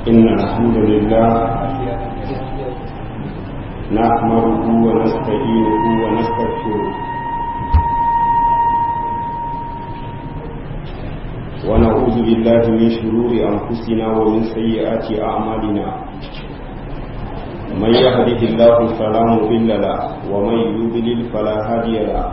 إن الحمد لله نحمده ونستعينه ونستغفره ونعوذ بالله من شرور أنفسنا ومن سيئات أعمالنا من يهده الله فلا مضل له ومن يضلل فلا هادي له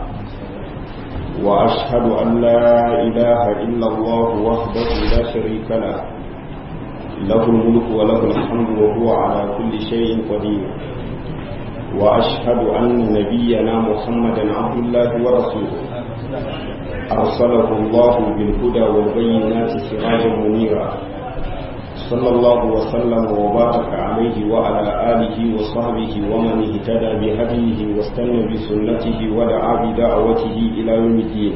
وأشهد أن لا إله إلا الله وحده لا شريك له له الملك وله الحمد وهو على كل شيء قدير وأشهد أن نبينا محمدا عبد الله ورسوله أرسله الله بالهدى والبينات سراجا منيرا صلى الله وسلم وبارك عليه وعلى آله وصحبه ومن اهتدى بهديه واستنى بسنته ودعا بدعوته إلى يوم الدين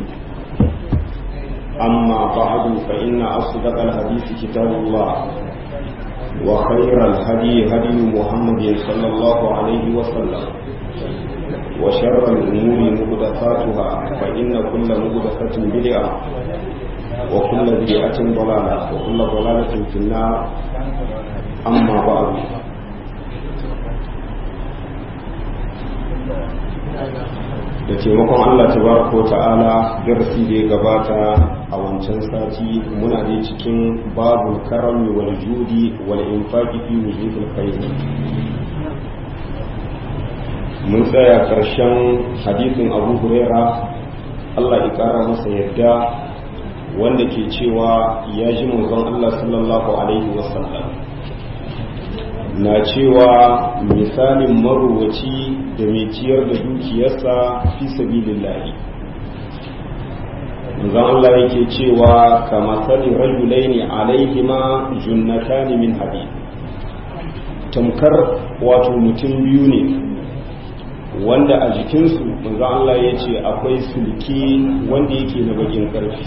أما بعد فإن أصدق الحديث كتاب الله وخير الهدي هدي محمد صلى الله عليه وسلم وشر الأمور مهدفاتها فإن كل مهدفة بدعة وكل بدعة ضلالة وكل ضلالة في النار أما بعد da taimakon Allah tabaraka ta'ala darasi da ya gabata a wancan sati muna da cikin babu karami wal judi wal infaqi fi wujuhil khair mun tsaya karshen hadisin Abu Huraira Allah ya kara masa yadda wanda ke cewa ya ji manzon Allah sallallahu alaihi wasallam na cewa misalin maruwaci da mai ciyar da dukiyarsa fi sabilillahi manzon Allah yake cewa kama sani rajulaini alaihima junnatani min hadid tamkar wato mutum biyu ne wanda a jikinsu manzon Allah ya ce akwai sulki wanda yake na bakin karfi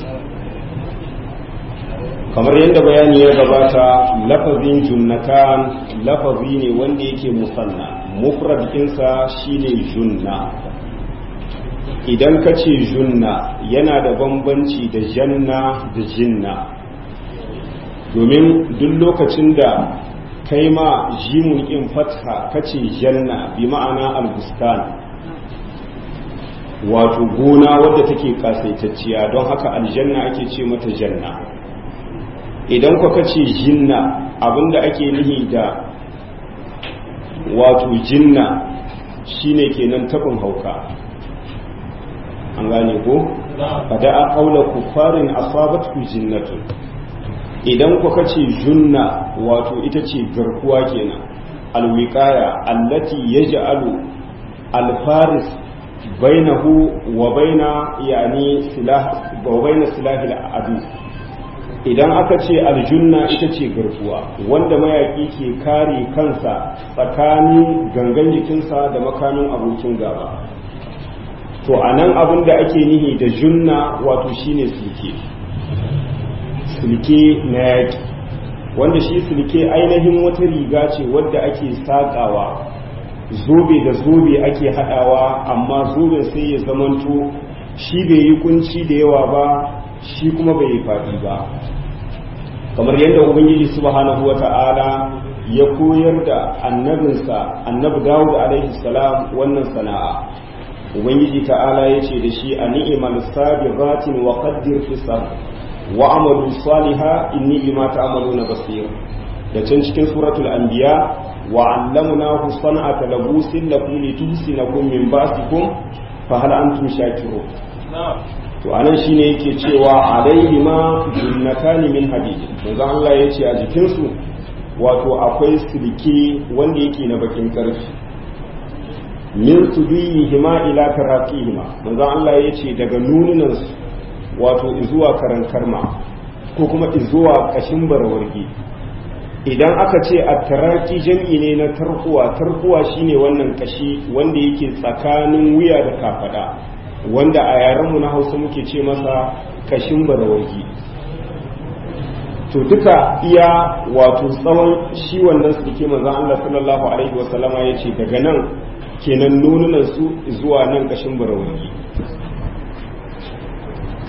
kamar yadda bayani ya gabata lafazin junnatan lafazi ne wanda yake musanna mufrad ɗinsa shine junna idan ka ce junna yana da bambanci da janna da jinna domin duk lokacin da kai ma jimun in fatha ka ce janna bi ma'ana albustan wato gona wadda take kasaitacciya don haka aljanna ake ce mata janna idan kuka ce jinna abinda ake nihi da wato jinna shine kenan tabin hauka an gane ko bada a kaula kufarin asabatu jinnatun idan kuka ce junna wato ita ce garkuwa kenan alwiqaya allati yaj'alu alfaris bainahu wa baina yani silah wa baina silahil adu idan aka ce aljunna ita ce garkuwa wanda mayaki ke kare kansa tsakanin gangan jikinsa da makamin abokin gaba to a nan abin da ake nihi da junna wato shine silke silke na yaki wanda shi silke ainihin wata riga ce wadda ake sakawa zobe da zobe ake hadawa amma zoben sai ya zamanto shi bai yi kunci da yawa ba shi kuma bai yi faɗi ba kamar yadda ubangiji subhanahu wata'ala ya koyar da annabinsa annabi dawud alaihi salam wannan sana'a ubangiji ta'ala ya ce da shi a ni'imal sabiqatin wa qaddir fi wa amalu saliha inni bima ta'maluna basir da can cikin suratul anbiya wa 'allamnahu san'ata labusin lakum lituhsinakum min ba'sikum fa hal antum shakirun to anan shine yake cewa alaihi ma junnatani min hadid manzo Allah yace a jikin su wato akwai silke wanda yake na bakin karfi min sudihima ila taraqihima manzo Allah yace daga nununan su wato zuwa karan karma ko kuma zuwa kashin barawargi idan aka ce a taraki jam'i ne na tarkuwa tarkuwa shine wannan kashi wanda yake tsakanin wuya da kafada wanda a yarenmu na hausa muke ce masa kashin barawarki to duka iya wato tsawon shi wannan suke manzan Allah sallallahu alaihi wasallama ya ce daga nan kenan nununan su zuwa nan kashin barawarki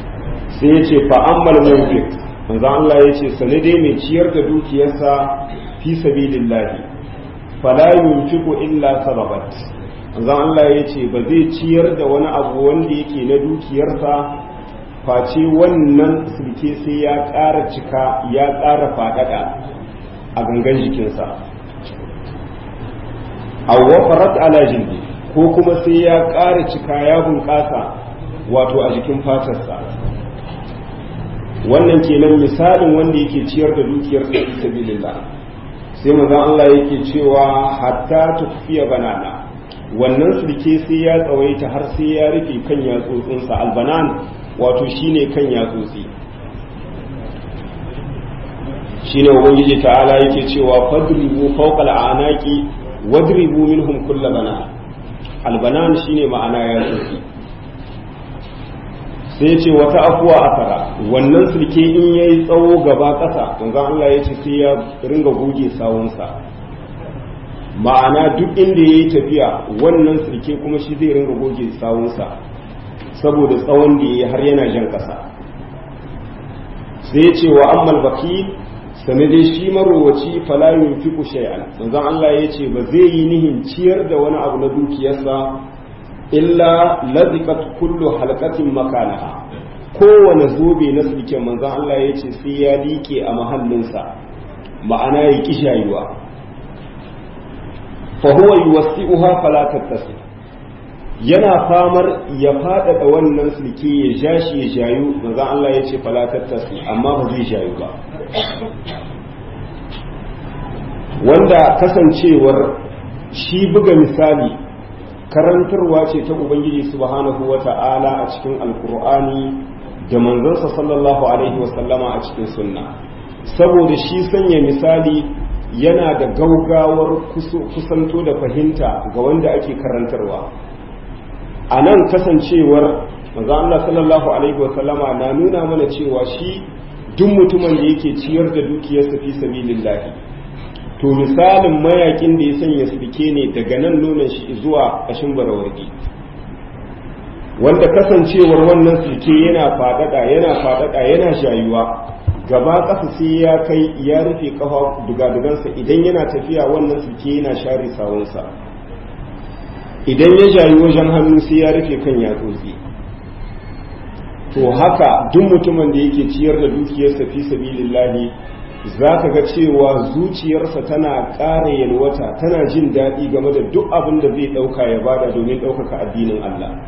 sai ya ce fa'ammal mawfik manzan Allah ya ce sane dai mai ciyar da dukiyarsa fi sabilillahi fala yunfiqu illa sadabat manzon Allah ya ce ba zai ciyar da wani abu wanda yake na dukiyarsa face wannan sulke sai ya ƙara cika ya ƙara faɗaɗa a gangan jikinsa awwafarat ala jildi ko kuma sai ya ƙara cika ya bunƙasa wato a jikin fatarsa wannan kenan misalin wanda yake ciyar da dukiyar sa fi sabilillah sai manzon Allah yake cewa hatta tufiya banana wannan sulke sai ya tsawaita har sai ya rufe kan yatsotsinsa albanan wato shine kan yatsotsi shine ubangiji ta'ala yake cewa fadribu fawqa al'anaqi wadribu minhum kull banan albanan shine ma'ana yatsotsi sai ce wata afuwa asara wannan sulke in yayi tsawo gaba ƙasa manzon Allah ya ce sai ya ringa goge sawunsa ma'ana duk inda ya yi tafiya wannan sirke kuma shi zai ringa goge sawunsa saboda tsawon da ya yi har yana jan ƙasa sai ce wa ammal baki sane dai shi marowaci falayin fiku shay'an manzon Allah ya ce ba zai yi nihin ciyar da wani abu na dukiyarsa illa lazikat kullu halqatin makanaha kowane zobe na sirken manzon Allah ya ce sai ya liƙe a mahallinsa ma'ana ya kishayuwa fahuwa yuwassi'uha fala tattasi yana famar ya faɗaɗa wannan sulke ya ja shi ya jayu maza Allah ya ce fala tattasi amma ba zai jayu ba wanda kasancewar shi buga misali karantarwa ce ta ubangiji subhanahu wa ta'ala a cikin alkur'ani da manzansa sallallahu alaihi wasallama a cikin sunna saboda shi sanya misali yana da gaugawar kusanto da fahimta ga wanda ake karantarwa a nan kasancewar maza Allah sallallahu alaihi wasallama na nuna mana cewa shi duk mutumin da yake ciyar da dukiyarsa fi sabilillahi to misalin mayakin da ya sanya sulke ne daga nan nuna shi zuwa ƙashin barawarki wanda kasancewar wannan sulke yana faɗaɗa yana faɗaɗa yana shayuwa gaba ƙasa sai ya kai ya rufe ƙafa dugadugansa idan yana tafiya wannan suke yana share sawunsa idan ya jayi wajen hannu sai ya rufe kan yatsotsi to haka duk mutumin da yake ciyar da dukiyarsa fi sabilillahi za ka ga cewa zuciyarsa tana ƙara yalwata tana jin daɗi game da duk abin da zai ɗauka ya bada domin ɗaukaka addinin Allah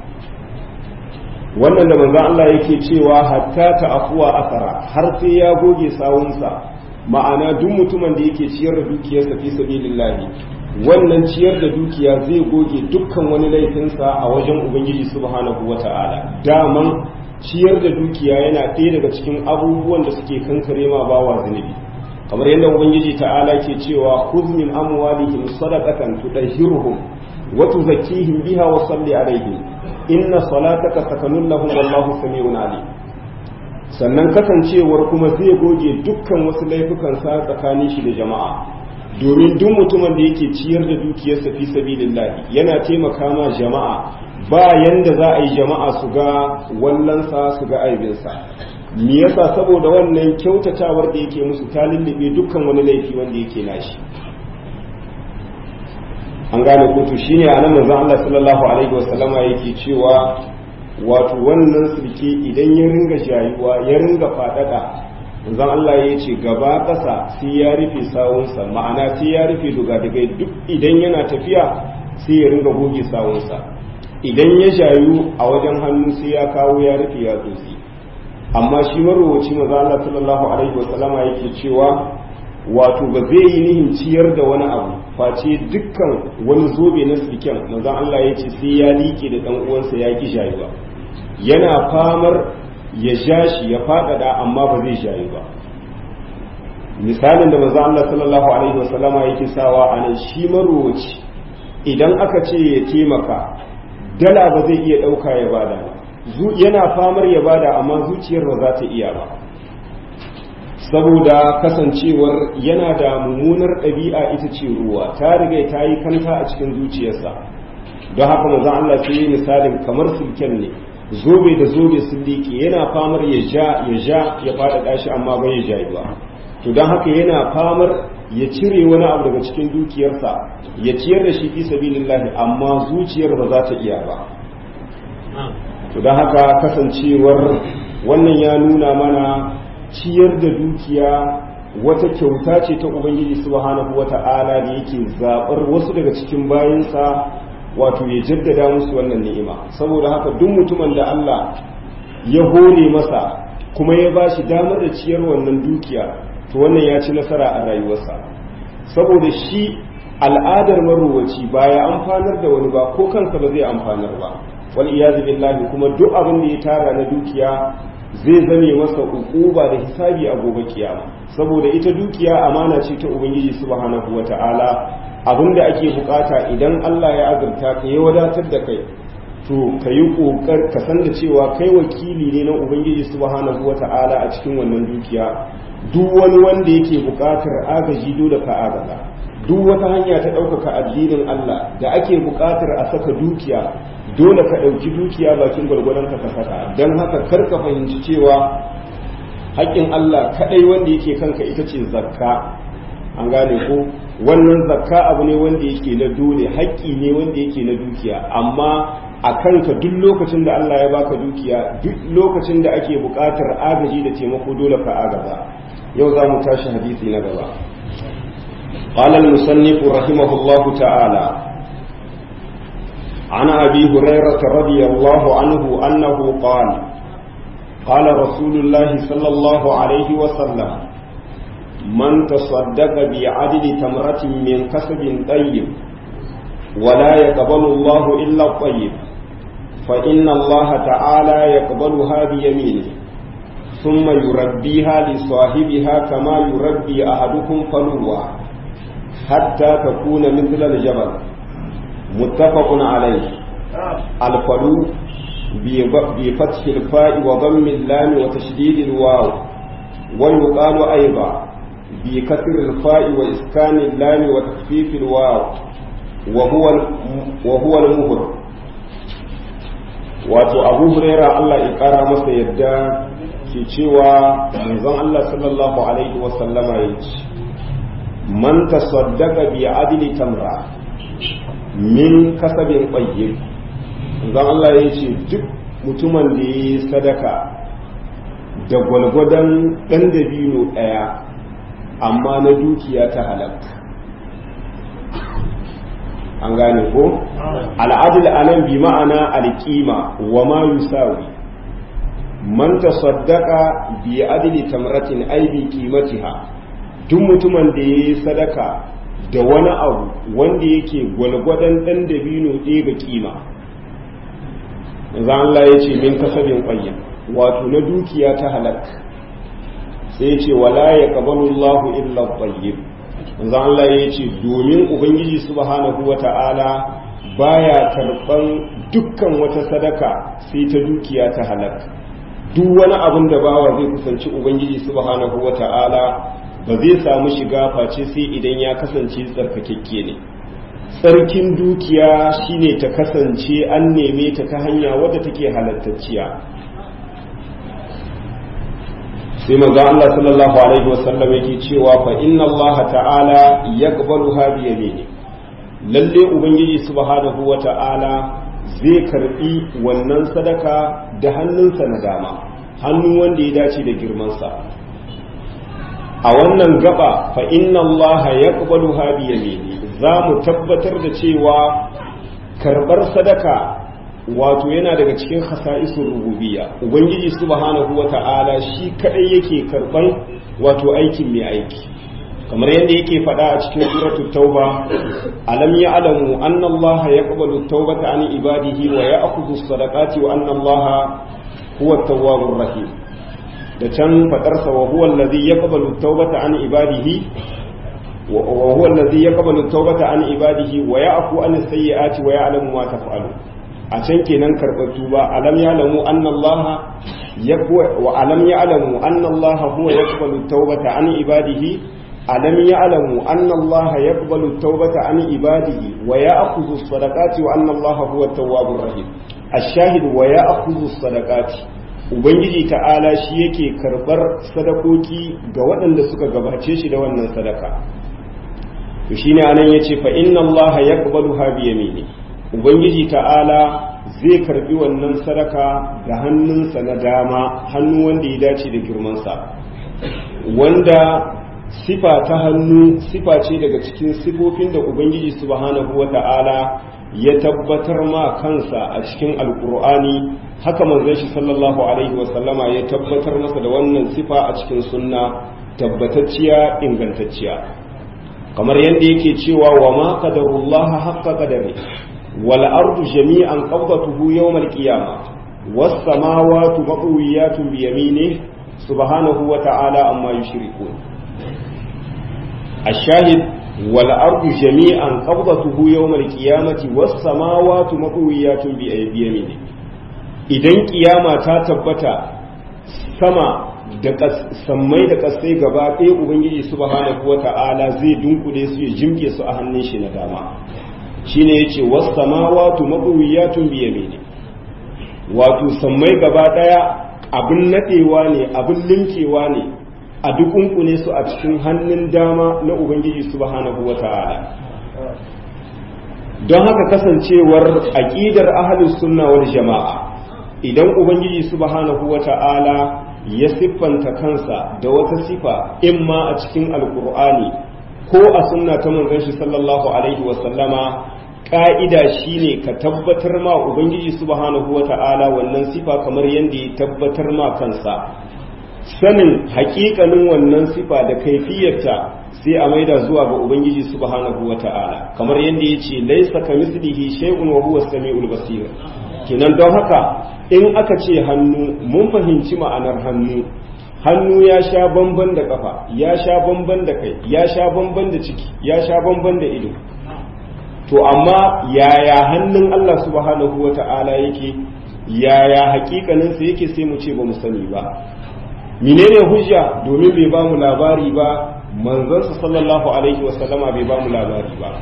wannan da manzan Allah yake cewa hatta ta afuwa asara har sai ya goge sawunsa ma'ana duk mutumin da yake ciyar da dukiyarsa fi sabilillahi wannan ciyar da dukiya zai goge dukkan wani laifinsa a wajen ubangiji subhanahu wata'ala daman ciyar da dukiya yana ɗaya daga cikin abubuwan da suke kankare ma bawa zunubi kamar yadda ubangiji ta'ala ke cewa khudh min amwalihim sadaqatan tudahhiruhum wa tuzakkihim biha wa salli alaihim inna salataka sakanun lahum wallahu sami'un alim sannan kasancewar kuma zai goge dukkan wasu laifukan sa tsakanin shi da jama'a domin duk mutumin da yake ciyar da dukiyarsa fi sabilillah yana taimaka ma jama'a ba yanda za a yi jama'a su ga wallansa su ga aibinsa me yasa saboda wannan kyautatawar da yake musu ta lullube dukkan wani laifi wanda yake nashi an gane kotu shine a nan manzon Allah sallallahu alaihi wasallama yake cewa wato wannan sulke idan ya ringa jayuwa ya ringa fadada manzon Allah ya ce gaba ƙasa sai ya rufe sawunsa ma'ana sai ya rufe dugadugai duk idan yana tafiya sai ya ringa goge sawunsa idan ya jayu a wajen hannu sai ya kawo ya rufe ya tsotsi amma shi marowaci manzon Allah sallallahu alaihi wasallama yake cewa wato ba zai yi nihin ciyar da wani abu face dukkan wani zobe na siken manzon Allah ya ce sai ya liƙe da ɗan uwansa ya ki jayuwa yana famar ya ja shi ya faɗaɗa amma ba zai jayu ba misalin da manzon Allah sallallahu alaihi wasallama yake sawa a nan shi marowaci idan aka ce ya taimaka dala ba zai iya ɗauka ya bada yana famar ya bada amma zuciyar ba za ta iya ba saboda kasancewar yana da mummunar ɗabi'a ita ce ruwa ta riga ta yi kanta a cikin zuciyarsa don haka manzon Allah sai yi misalin kamar sulken ne zobe da zobe sun liƙe yana famar ya ja ya ja ya faɗaɗa shi amma bai ya jayi ba to don haka yana famar ya cire wani abu daga cikin dukiyarsa ya ciyar da shi fi sabilillahi amma zuciyar ba za ta iya ba to don haka kasancewar wannan ya nuna mana ciyar da dukiya wata kyauta ce ta ubangiji subhanahu wata'ala da yake zaɓar wasu daga cikin bayansa wato ya jaddada musu wannan ni'ima saboda haka duk mutumin da Allah ya hore masa kuma ya ba shi damar da ciyar wannan dukiya to wannan ya ci nasara a rayuwarsa saboda shi al'adar marowaci ba ya amfanar da wani ba ko kansa ba zai amfanar ba wal iyazu billahi kuma duk abin da ya tara na dukiya zai zame masa ukuba da hisabi a gobe kiyama saboda ita dukiya amana ce ta ubangiji subhanahu wata'ala abinda ake bukata idan Allah ya azurta ka ya wadatar da kai to ka yi kokar ka san da cewa kai wakili ne na ubangiji subhanahu wata'ala a cikin wannan dukiya duk wani wanda yake bukatar agaji dole ka agaza duk wata hanya ta ɗaukaka addinin Allah da ake bukatar a saka dukiya dole ka ɗauki dukiya bakin gwargwadon ka saka don haka kar ka fahimci cewa haƙƙin Allah kaɗai wanda yake kanka ita ce zakka an gane ko wannan zakka abu ne wanda yake na dole haƙƙi ne wanda yake na dukiya amma a kanka duk lokacin da Allah ya baka dukiya duk lokacin da ake buƙatar agaji da taimako dole ka agaza yau za mu tashi hadisi na gaba قال المصنف رحمه الله تعالى عن أبي هريرة رضي الله عنه أنه قال قال رسول الله صلى الله عليه وسلم من تصدق بعدل تمرة من كسب طيب ولا يقبل الله إلا الطيب فإن الله تعالى يقبلها بيمينه ثم يربيها لصاحبها كما يربي أحدكم فلوة حتى تكون مثل الجبل متفق عليه الفلو بفتح الفاء وضم اللام وتشديد الواو ويقال أيضا بكسر الفاء وإسكان اللام وتخفيف الواو وهو وهو المهر wato abu huraira Allah ya kara masa yadda ke cewa manzon Allah sallallahu alaihi wasallama ya ce man tasaddaqa bi adli tamra min kasabin qayyib manzon Allah ya ce duk mutumin da ya yi sadaka da gwalgwadon ɗan dabino ɗaya amma na dukiya ta halakka an gane ko al'adil anan bi ma'ana alƙima wa ma yusawi man tasaddaqa bi adli tamratin ay bi qimatiha duk mutumin da yayi sadaka da wani abu wanda yake gwalgwadon dan dabino ɗaya ga kima manzo Allah ya ce min kasabin qayyim wato na dukiya ta halak sai ya ce wala yaqbalu Allahu illa tayyib manzo Allah ya ce domin ubangiji subhanahu wata'ala baya karban dukkan wata sadaka sai ta dukiya ta halak duk wani abin da bawa zai kusanci ubangiji subhanahu wata'ala ba zai samu shiga face sai idan ya kasance tsarkakekke ne tsarkin dukiya shine ta kasance an neme ta ta hanya wadda take halattacciya sai manzo Allah sallallahu alaihi wasallam yake cewa fa inna Allah ta'ala yaqbalu bi yamini lalle ubangiji subhanahu wa ta'ala zai karbi wannan sadaka da hannunsa na dama hannu wanda ya dace da girmansa a wannan gaba fa inna Allah yaqbalu bi yamini za mu tabbatar da cewa karbar sadaka wato yana daga cikin khasa'isun rububiyya ubangiji subhanahu wata'ala shi kadai yake karban wato aikin mai aiki kamar yadda yake faɗa a cikin suratul tauba alam ya'lamu anna allaha yaqbalu tawbata an ibadihi wa ya'khudhu as-sadaqati wa anna allaha huwa at-tawwabur rahim da can fadarsa wa huwa alladhi yaqbalu tawbata an ibadihi wa huwa alladhi yaqbalu tawbata an ibadihi wa ya'fu an as-sayyi'ati wa ya'lamu ma taf'alun a can kenan karɓar tuba alam ya lamu annallaha wa alam ya alamu annallaha huwa yaqbalu tawbata an ibadihi alam ya alamu annallaha yaqbalu tawbata an ibadihi wa ya'khudhu as-sadaqati wa annallaha huwa at-tawwabur rahim ash-shahid wa ya'khudhu as-sadaqati ubangiji ta'ala shi yake karbar sadakoki ga waɗanda suka gabace shi da wannan sadaka to shine anan yace fa inna Allah yaqbaluha bi yamini ubangiji ta'ala zai karbi wannan sadaka da hannunsa na dama hannu wanda ya dace da girmansa wanda sifa ta hannu sifa ce daga cikin sifofin da ubangiji subhanahu wa ta'ala ya tabbatar ma kansa a cikin alkur'ani haka manzon shi sallallahu alaihi wa sallama ya tabbatar masa da wannan sifa a cikin sunna tabbatacciya ingantacciya kamar yadda yake cewa wa ma qadarullaha haqqa qadari wal ardu jami'an qabdatuhu yawm al qiyamah was samawati maqwiyatun bi yaminihi subhanahu wa ta'ala amma yushrikun الشاهد والأرض جميعا قبضته يوم القيامة والسماوات مطويات بيمينه idan kiyama ta tabbata sama da sammai da kasai gaba ɗaya ubangiji subhanahu wata'ala zai dunkule su ya jimke su a hannun shi na dama shine yace was samawati maqwiyatun bi yamini wato sammai gaba ɗaya abin nadewa ne abin linkewa ne a dukunkune su a cikin hannun dama na ubangiji subhanahu wata'ala don haka kasancewar aqidar ahlus sunna wal jama'a idan ubangiji subhanahu wata'ala ya siffanta kansa da wata sifa imma a cikin alkur'ani ko a sunna ta manzon shi sallallahu alaihi wasallama ka'ida shine ka tabbatar ma ubangiji subhanahu wata'ala wannan sifa kamar yadda ya tabbatar ma kansa sanin hakikanin wannan sifa da kaifiyarta sai a maida zuwa ga ubangiji subhanahu wata'ala kamar yadda ya ce laisa ka mislihi shay'un wa huwa samiul basir kenan don haka in aka ce hannu mun fahimci ma'anar hannu hannu ya sha bamban da kafa ya sha bamban da kai ya sha bamban da ciki ya sha bamban da ido to amma yaya hannun Allah subhanahu wata'ala yake yaya hakikaninsa yake sai mu ce ba mu sani ba menene hujja domin bai bamu labari ba manzonsa sallallahu alaihi wasallama bai bamu labari ba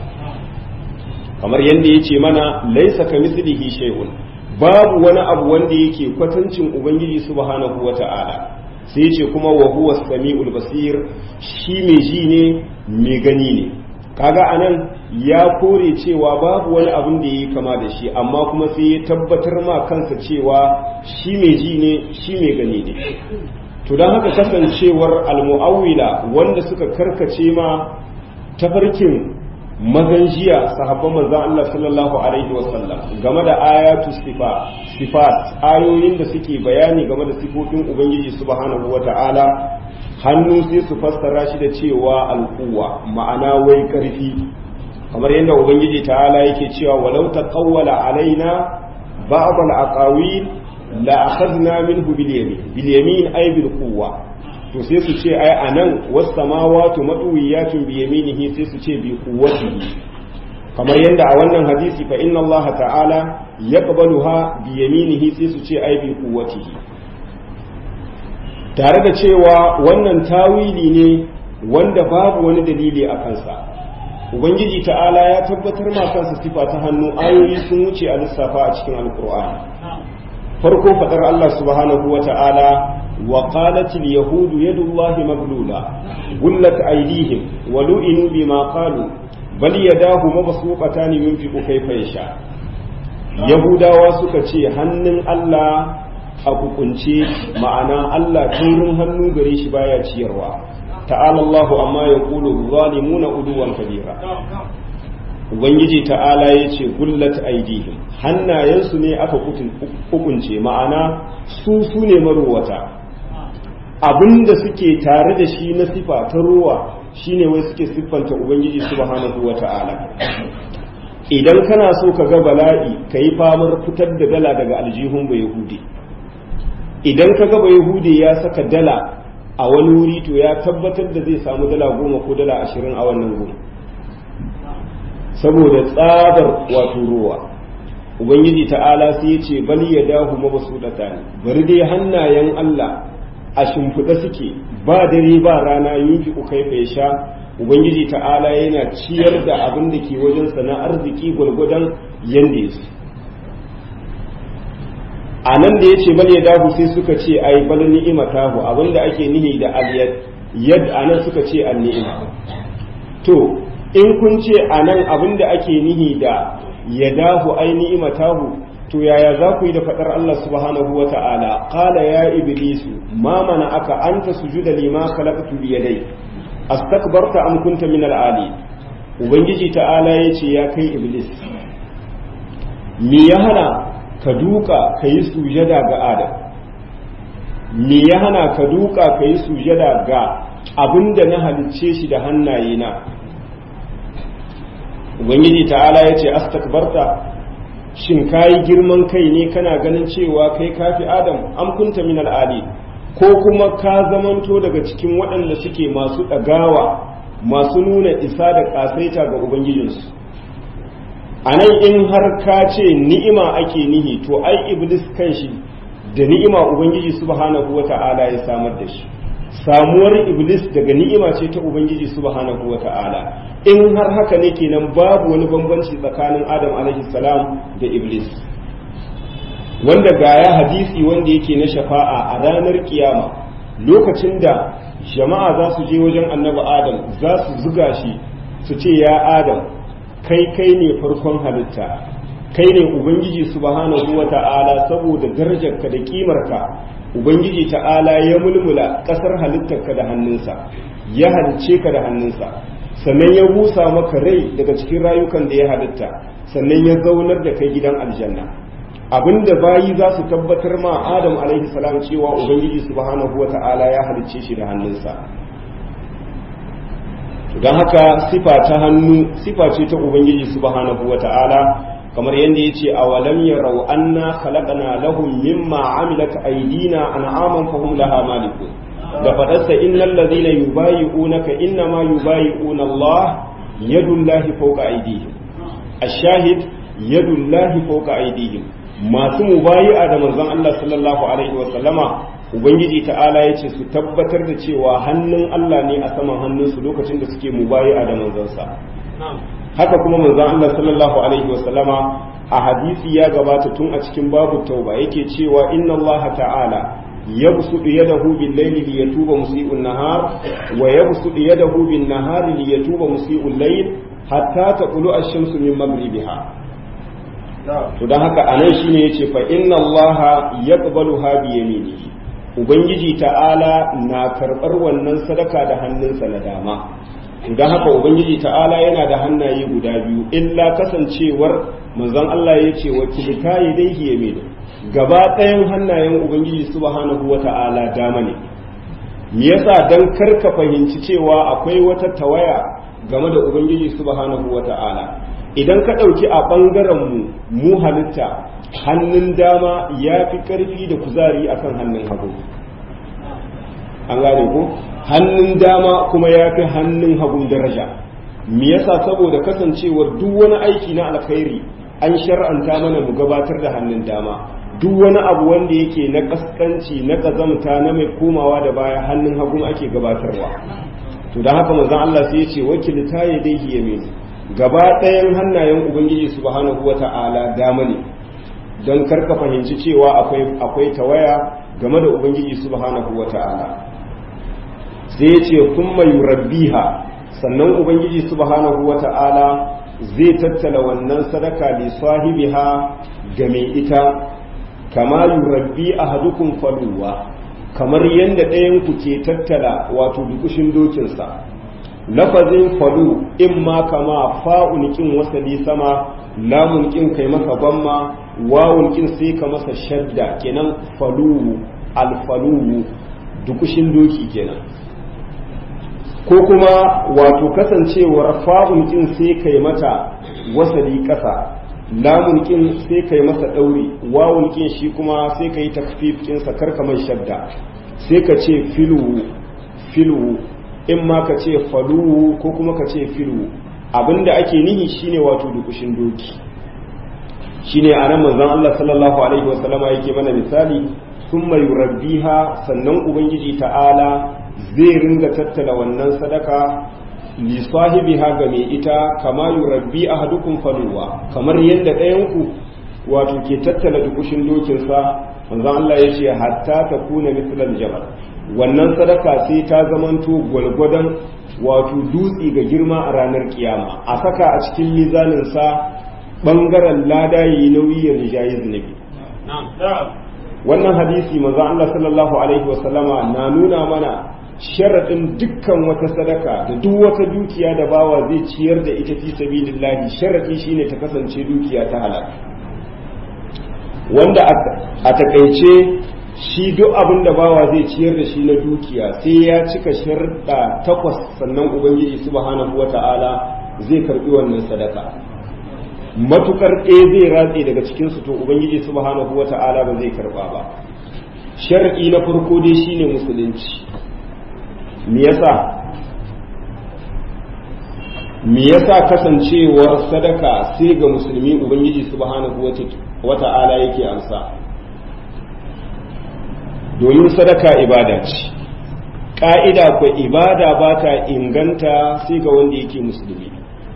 kamar yadda ya ce mana laisa ka mislihi shay'un babu wani abu wanda yake kwatancin ubangiji subhanahu wata'ala sai ya ce kuma wa huwa samiul basir shi mai ji ne mai gani ne kaga anan ya kore cewa babu wani abin da yi kama da shi amma kuma sai ya tabbatar ma kansa cewa shi mai ji ne shi mai gani ne to don haka kasancewar almu'awwila wanda suka karkace ma tafarkin mazan jiya sahabban manzon Allah sallallahu alaihi wasallam game da ayatu sifa sifat ayoyin da suke bayani game da sifofin ubangiji subhanahu wata'ala hannu sai su fassara shi da cewa alquwa ma'ana wai karfi kamar yadda ubangiji ta'ala yake cewa walau taqawwala alaina ba'd al-aqawil la akhadna minhu bil yamin bil yamin ay bil quwwa to sai su ce ai anan was samawati matwiyatun bi yaminihi sai su ce bi quwwatihi kamar yadda a wannan hadisi fa inna Allah ta'ala yaqbaluha bi yaminihi sai su ce ai bi quwwatihi tare da cewa wannan tawili ne wanda babu wani dalili a kansa ubangiji ta'ala ya tabbatar ma kansa sifa ta hannu ayoyi sun wuce a lissafa a cikin alkur'ani farko fadar Allah subhanahu wa ta'ala wa qalat al yahud yadullahi maglula gullat aydihim wa lu'inu bima qalu bal yadahu mabsuqatan yunfiqu kayfa yasha yahudawa suka ce hannun Allah a kukunce ma'ana Allah turin hannu gare shi baya ciyarwa ta'ala Allahu amma yaqulu zalimuna uduwan kabira ubangiji ta'ala ya ce gullat aidihim hannayensu ne aka hukunce ma'ana su su ne marowata abinda suke tare da shi na sifa ta ruwa shine wai suke siffanta ubangiji subhanahu wa ta'ala idan kana so ka ga bala'i ka yi famar fitar da dala daga aljihun ba yahudi idan ka ga ba yahudi ya saka dala a wani wuri to ya tabbatar da zai samu dala goma ko dala ashirin a wannan goma saboda tsabar wato ruwa ubangiji ta'ala sai ya ce bal ya dahu mabsudata ne bari dai hannayen Allah a shimfiɗa suke ba dare ba rana yunfi ku kai bai sha ubangiji ta'ala yana ciyar da abin da ke wajen na arziki gwalgwadon yanda ya a nan da ya ce bal ya dahu sai suka ce ai bal ni'imatahu abin da ake nihi da aliyad yad a nan suka ce an ni'ima to in kun ce a nan abin da ake nihi da ya dahu ai ni'imatahu to yaya za ku yi da faɗar Allah subhanahu wa ta'ala qala ya iblisu ma mana aka anta sujuda lima khalaqtu bi yadai astakbarta am kunta min al-ali ubangiji ta'ala yace ya kai iblis me ya hana ka duka kai sujada ga adam me ya hana ka duka kai sujada ga abinda na halicce shi da hannaye na ubangiji ta'ala yace astakbarta shin kayi girman kai ne kana ganin cewa kai kafi adam am kunta min al'ali ko kuma ka zamanto daga cikin waɗanda suke masu ɗagawa masu nuna isa da ƙasaita ga ubangijinsu a nan in har ka ce ni'ima ake nihi to ai iblis kanshi da ni'ima ubangiji subhanahu wata'ala ya samar da shi samuwar iblis daga ni'ima ce ta ubangiji subhanahu wata'ala in har haka ne kenan babu wani bambanci tsakanin adam alaihi salam da iblis wanda gaya hadisi wanda yake na shafa'a a ranar kiyama lokacin da jama'a za su je wajen annabi adam za su zuga shi su ce ya adam kai kai ne farkon halitta kai ne ubangiji subhanahu wa ta'ala saboda darajarka da kimarka ubangiji ta'ala ya mulmula kasar halittarka da hannunsa ya halice ka da hannunsa sannan ya busa maka rai daga cikin rayukan da ya halitta sannan ya zaunar da kai gidan aljanna abinda bayi za su tabbatar ma adam alaihi salam cewa ubangiji subhanahu wata'ala ya halicce shi da hannunsa don haka sifa ta hannu sifa ce ta ubangiji subhanahu wata'ala kamar yadda ya ce a walam yarau anna khalaqna lahum mimma amilat aydina an'aman fahum laha malikun da faɗarsa innal ladhina yubayi'unaka innama yubayi'una Allah yadullahi fawqa aydihim ash-shahid yadullahi fawqa aydihim masu mubayi'a da manzon Allah sallallahu alaihi wa sallama ubangiji ta'ala yace su tabbatar da cewa hannun Allah ne a saman hannunsu lokacin da suke mubayi'a da manzonsa haka kuma manzon Allah sallallahu alaihi wa sallama a hadisi ya gabata tun a cikin babu tauba yake cewa inna Allah ta'ala يبسط يده بالليل ليتوب مسيء النهار ويبسط يده بالنهار ليتوب مسيء الليل حتى تطلع الشمس من مغربها to dan haka anan shine yace fa inna allaha yaqbaluha bi yaminihi ubangiji ta'ala na karbar wannan sadaka da hannunsa na dama dan haka ubangiji ta'ala yana da hannaye guda biyu illa kasancewar manzon Allah yace wa kilta yadayhi yaminu gaba ɗayan hannayen ubangiji subhanahu wata'ala dama ne me yasa dan karka fahimci cewa akwai wata tawaya game da ubangiji subhanahu wata'ala idan ka ɗauki a ɓangaren mu mu halitta hannun dama ya fi ƙarfi da kuzari akan hannun hagu an gane ko hannun dama kuma ya fi hannun hagun daraja me yasa saboda kasancewar duk wani aiki na alkhairi an shar'anta mana mu gabatar da hannun dama duk wani abu wanda yake na kaskanci na kazamta na mai komawa da baya hannun hagun ake gabatarwa to da haka manzon Allah sai ya ce wakilta ya dai yamin gaba ɗayan hannayen ubangiji subhanahu wata'ala dama ne don karka fahimci cewa akwai akwai tawaya game da ubangiji subhanahu wata'ala sai ya ce kuma yurabbiha sannan ubangiji subhanahu wata'ala zai tattala wannan sadaka li sahibiha ga mai ita kama yurabbi ahadukum faluwa kamar yadda ɗayan ku ke tattala wato dukushin dokinsa lafazin falu in ma kama fa'un kin wasali sama lamun kin kai masa bamma wawun kin sai ka masa shadda kenan falu alfalu dukushin doki kenan ko kuma wato kasancewar fa'un kin sai kai mata wasali ƙasa lamun kin sai kai masa ɗauri wawun kin shi kuma sai ka yi takfif kinsa karka mai shadda sai ka ce filu filu in ma ka ce falu ko kuma ka ce filu abinda ake nihi shine wato dukushin doki shine a nan manzon Allah sallallahu alaihi wasallama yake mana misali thumma yurabbiha sannan ubangiji ta'ala zai ringa tattala wannan sadaka li sahibiha ga mai ita kama yurabbi ahadukum faluwa kamar yadda ɗayan ku wato ke tattala dukushin dokinsa manzon Allah ya ce hatta ta kuna mislal jabal wannan sadaka sai ta zamanto gwalgwadon wato dutse ga girma a ranar kiyama a saka a cikin mizaninsa ɓangaren lada yi nauyi ya rijayi zunubi wannan hadisi maza Allah sallallahu alaihi wasallama na nuna mana sharaɗin dukkan wata sadaka da duk wata dukiya da bawa zai ciyar da ita fi sabilillahi sharaɗi shine ta kasance dukiya ta halal wanda a takaice shi duk abin da bawa zai ciyar da shi na dukiya sai ya cika sharɗa takwas sannan ubangiji subhanahu wata'ala zai karɓi wannan sadaka matukar ɗaya zai ratse daga cikinsu to ubangiji subhanahu wata'ala ba zai karɓa ba shar'i na farko dai shine musulunci me yasa me yasa kasancewar sadaka sai ga musulmi ubangiji subhanahu wata'ala yake amsa domin sadaka ibada ce ƙa'ida kwa ibada ba ta inganta sai ga wanda yake musulmi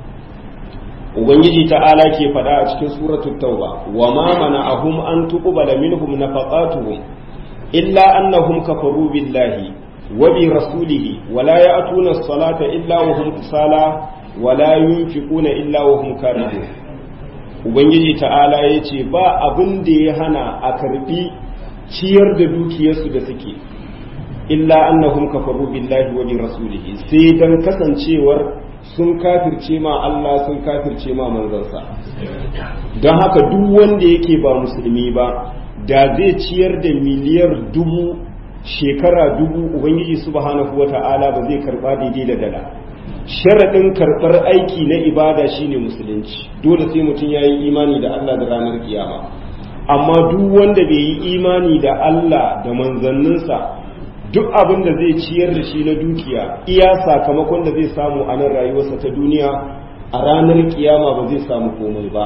ubangiji ta'ala ke faɗa a cikin suratul tauba wa ma mana'ahum an tuqbala minhum nafaqatuhum illa annahum kafaru billahi wa bi rasulihi wa la ya'tuna as-salata illa wa hum kusala wa la yunfiquna illa wa hum karihun ubangiji ta'ala yace ba abin da ya hana a karbi ciyar da dukiyarsu da suke illa annahum kafaru billahi wa bi rasulihi sai dan kasancewar sun kafirce ma Allah sun kafirce ma manzansa don haka duk wanda yake ba musulmi ba da zai ciyar da miliyar dubu shekara dubu ubangiji subhanahu wata'ala ba zai karba daidai da dala sharaɗin karɓar aiki na ibada shine musulunci dole sai mutum ya yi imani da Allah da ranar kiyama amma duk wanda bai yi imani da Allah da manzanninsa duk abin da zai ciyar da shi na dukiya iya sakamakon da zai samu a nan rayuwarsa ta duniya a ranar kiyama ba zai samu komai ba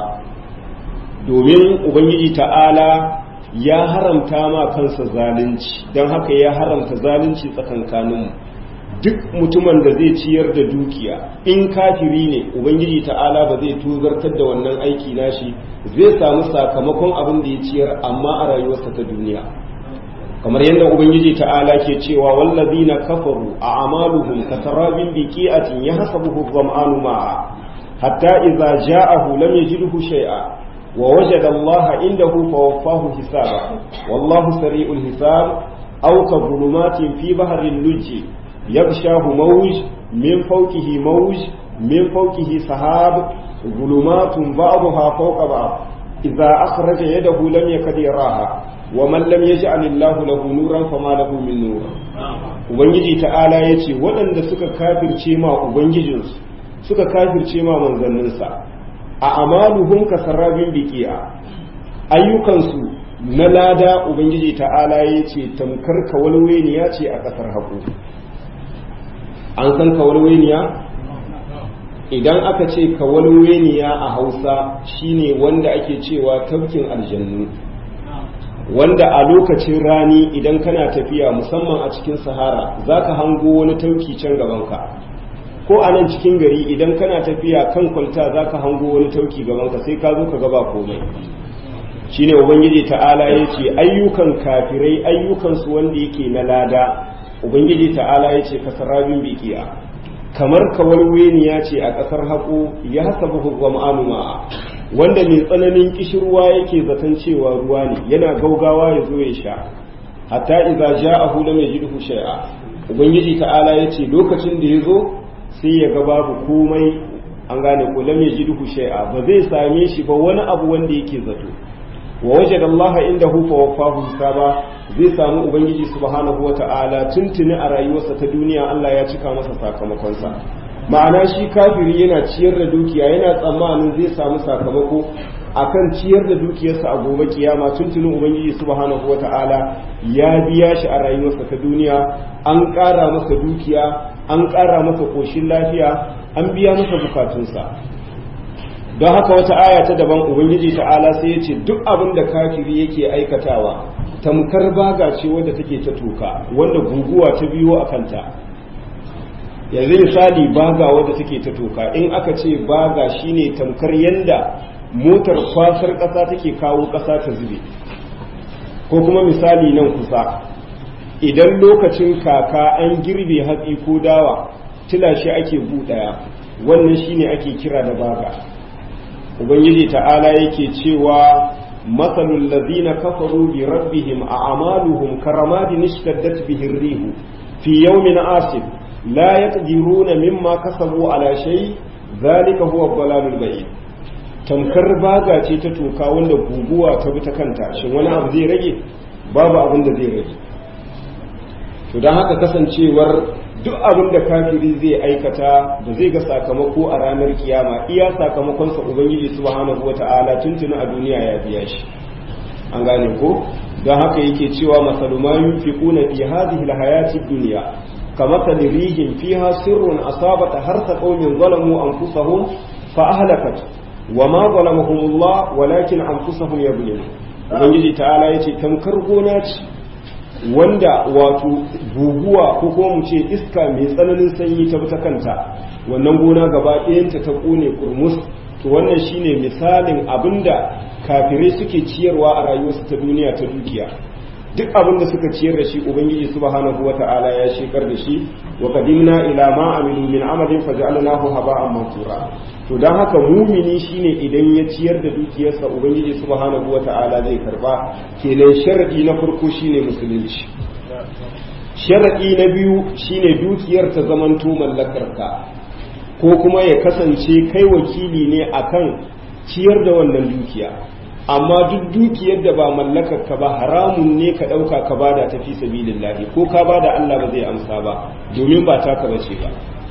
domin ubangiji ta'ala ya haramta ma kansa zalunci don haka ya haramta zalunci tsakankaninmu duk mutumin da zai ciyar da dukiya in kafiri ne ubangiji ta'ala ba zai tuzartar da wannan aiki nashi zai samu sakamakon abin da ya ciyar amma a rayuwarsa ta duniya kamar yadda ubangiji ta'ala ke cewa wallazina kafaru a amaluhum katarabin biqi'atin yahsabuhu dhama'anu ma'a hatta idza ja'ahu lam yajidhu shay'a wa wajada Allah indahu fawaffahu hisaba wallahu sari'ul hisab aw ka dhulumatin fi bahrin lujji yaghshahu mawj min fawqihi mawj min fawqihi sahab dhulumatun ba'daha fawqa ba'd idza akhraja yadahu lam yakad yaraha ومن لم يجعل الله له نورا فما له من نور ubangiji ta'ala ya ce waɗanda suka kafirce ma ubangijinsu suka kafirce ma manzanninsa a amaluhum ka sarrabin biki'a ayyukansu na lada ubangiji ta'ala ya ce tamkar kawalweniya ce a ƙasar haƙo an san kawalweniya idan aka ce kawalweniya a hausa shine wanda ake cewa tafkin aljannu wanda a lokacin rani idan kana tafiya musamman a cikin sahara za ka hango wani tauki can gabanka ko a nan cikin gari idan kana tafiya kan kwalta za ka hango wani tauki gabanka sai ka zo ka gaba komai shine ubangiji ta'ala ya ce ayyukan kafirai ayyukansu wanda yake na lada ubangiji ta'ala ya ce kasarabin bikiya kamar kawalweniya ce a ƙasar haƙo ya hasabu hukwa ma'a wanda mai tsananin kishirwa yake zaton cewa ruwa ne yana gaugawa ya zo ya sha hatta idza ja'ahu lam yajidhu shay'a ubangiji ta'ala yace lokacin da ya zo sai ya ga babu komai an gane ko lam yajidhu shay'a ba zai same shi ba wani abu wanda yake zato wa wajada Allah indahu fa wafahu hisaba zai samu ubangiji subhanahu wata'ala tuntuni a rayuwarsa ta duniya Allah ya cika masa sakamakonsa ma'ana shi kafiri yana ciyar da dukiya yana tsammanin zai samu sakamako akan ciyar da dukiyarsa a gobe kiyama tuntunin ubangiji subhanahu wata'ala ya biya shi a rayuwarsa ta duniya an ƙara masa dukiya an ƙara masa ƙoshin lafiya an biya masa bukatunsa don haka wata aya ta daban ubangiji ta'ala sai ya ce duk abin da kafiri yake aikatawa tamkar baga ce wadda take ta toka wanda guguwa ta biyo a kanta yanzu misali baga wadda take ta toka in aka ce baga shine tamkar yanda motar kwasar ƙasa take kawo ƙasa ta zube ko kuma misali nan kusa idan lokacin kaka an girbe hatsi ko dawa tila shi ake buɗaya wannan shine ake kira da baga ubangiji ta'ala yake cewa matsalul ladina kafaru bi rabbihim a amaluhum karamadin ishtaddat bihi rihu fi yawmin asif la yaqdiruna mimma kasabu ala shay zalika huwa dhalalul ba'id tamkar baga ce ta toka wanda guguwa ta bi ta kanta shin wani abu zai rage babu abin da zai rage to don haka kasancewar duk abin da kafiri zai aikata da zai ga sakamako a ranar kiyama iya sakamakonsa ubangiji subhanahu wata'ala tuntuni a duniya ya biya shi an gane ko don haka yake cewa masalu ma yunfiquna fi hadhihi alhayati dunya كمثل ريح فيها سر أصابت حرث قوم ظلموا أنفسهم فأهلكت وما ظلمهم الله ولكن أنفسهم يظلمون ubangiji ta'ala ya ce tamkar gona ce wanda wato guguwa ko kuma mu ce iska mai tsananin sanyi ta ta kanta wannan gona gaba ɗayanta ta ƙone kurmus to wannan shine misalin abinda kafirai suke ciyarwa a rayuwarsu ta duniya ta dukiya duk abin da suka ciyar da shi ubangiji subhanahu wata'ala ya shekar da shi wa qadimna ila ma amilu min amalin faj'alnahu haba'an mansura to dan haka mumini shine idan ya ciyar da dukiyarsa ubangiji subhanahu wata'ala zai karba kenan sharadi na farko shine musulunci sharadi na biyu shine dukiyar ta zamanto mallakarka ko kuma ya kasance kai wakili ne akan ciyar da wannan dukiya amma duk dukiyar da ba mallakar ka ba haramun ne ka ɗauka ka bada ta fi sabilillahi ko ka bada Allah ba zai amsa ba domin ba taka bace ba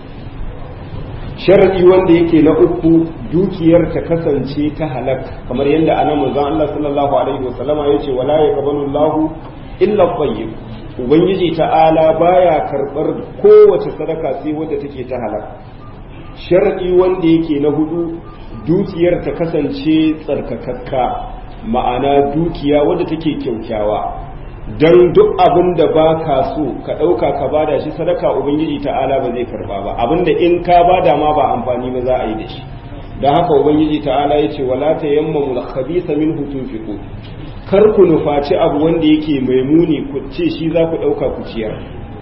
sharadi wanda yake na uku dukiyar ta kasance ta halak kamar yadda anan manzon Allah sallallahu alaihi wasallama yace wala yaqbalu Allahu illa tayyib ubangiji ta'ala baya karbar kowace sadaka sai wadda take ta halak sharadi wanda yake na hudu dukiyar ta kasance tsarkakakka ma'ana dukiya wadda take kyaukyawa don duk abin da ba ka so ka ɗauka ka bada shi sadaka ubangiji ta'ala ba zai karba ba abin da in ka bada ma ba amfani ba za a yi da shi don haka ubangiji ta'ala ya ce wala ta yamma mul khabisa min hutun fiku kar ku nufaci abu wanda yake mai muni ku ce shi za ku ɗauka ku ciyar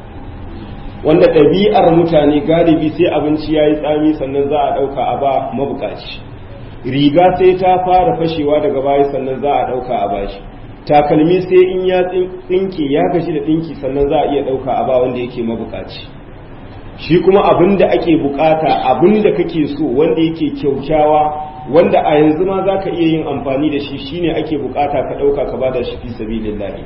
wanda ɗabi'ar mutane galibi sai abinci ya yi tsami sannan za a ɗauka a ba mabukaci riga sai ta fara fashewa daga baya sannan za a ɗauka a bashi takalmi sai in ya tsinke ya gashi da ɗinki sannan za a iya ɗauka a ba wanda yake mabukaci shi kuma abin da ake bukata abin da kake so wanda yake kyaukyawa wanda a yanzu ma za ka iya yin amfani da shi shine ake bukata ka ɗauka ka bada shi fi sabilillahi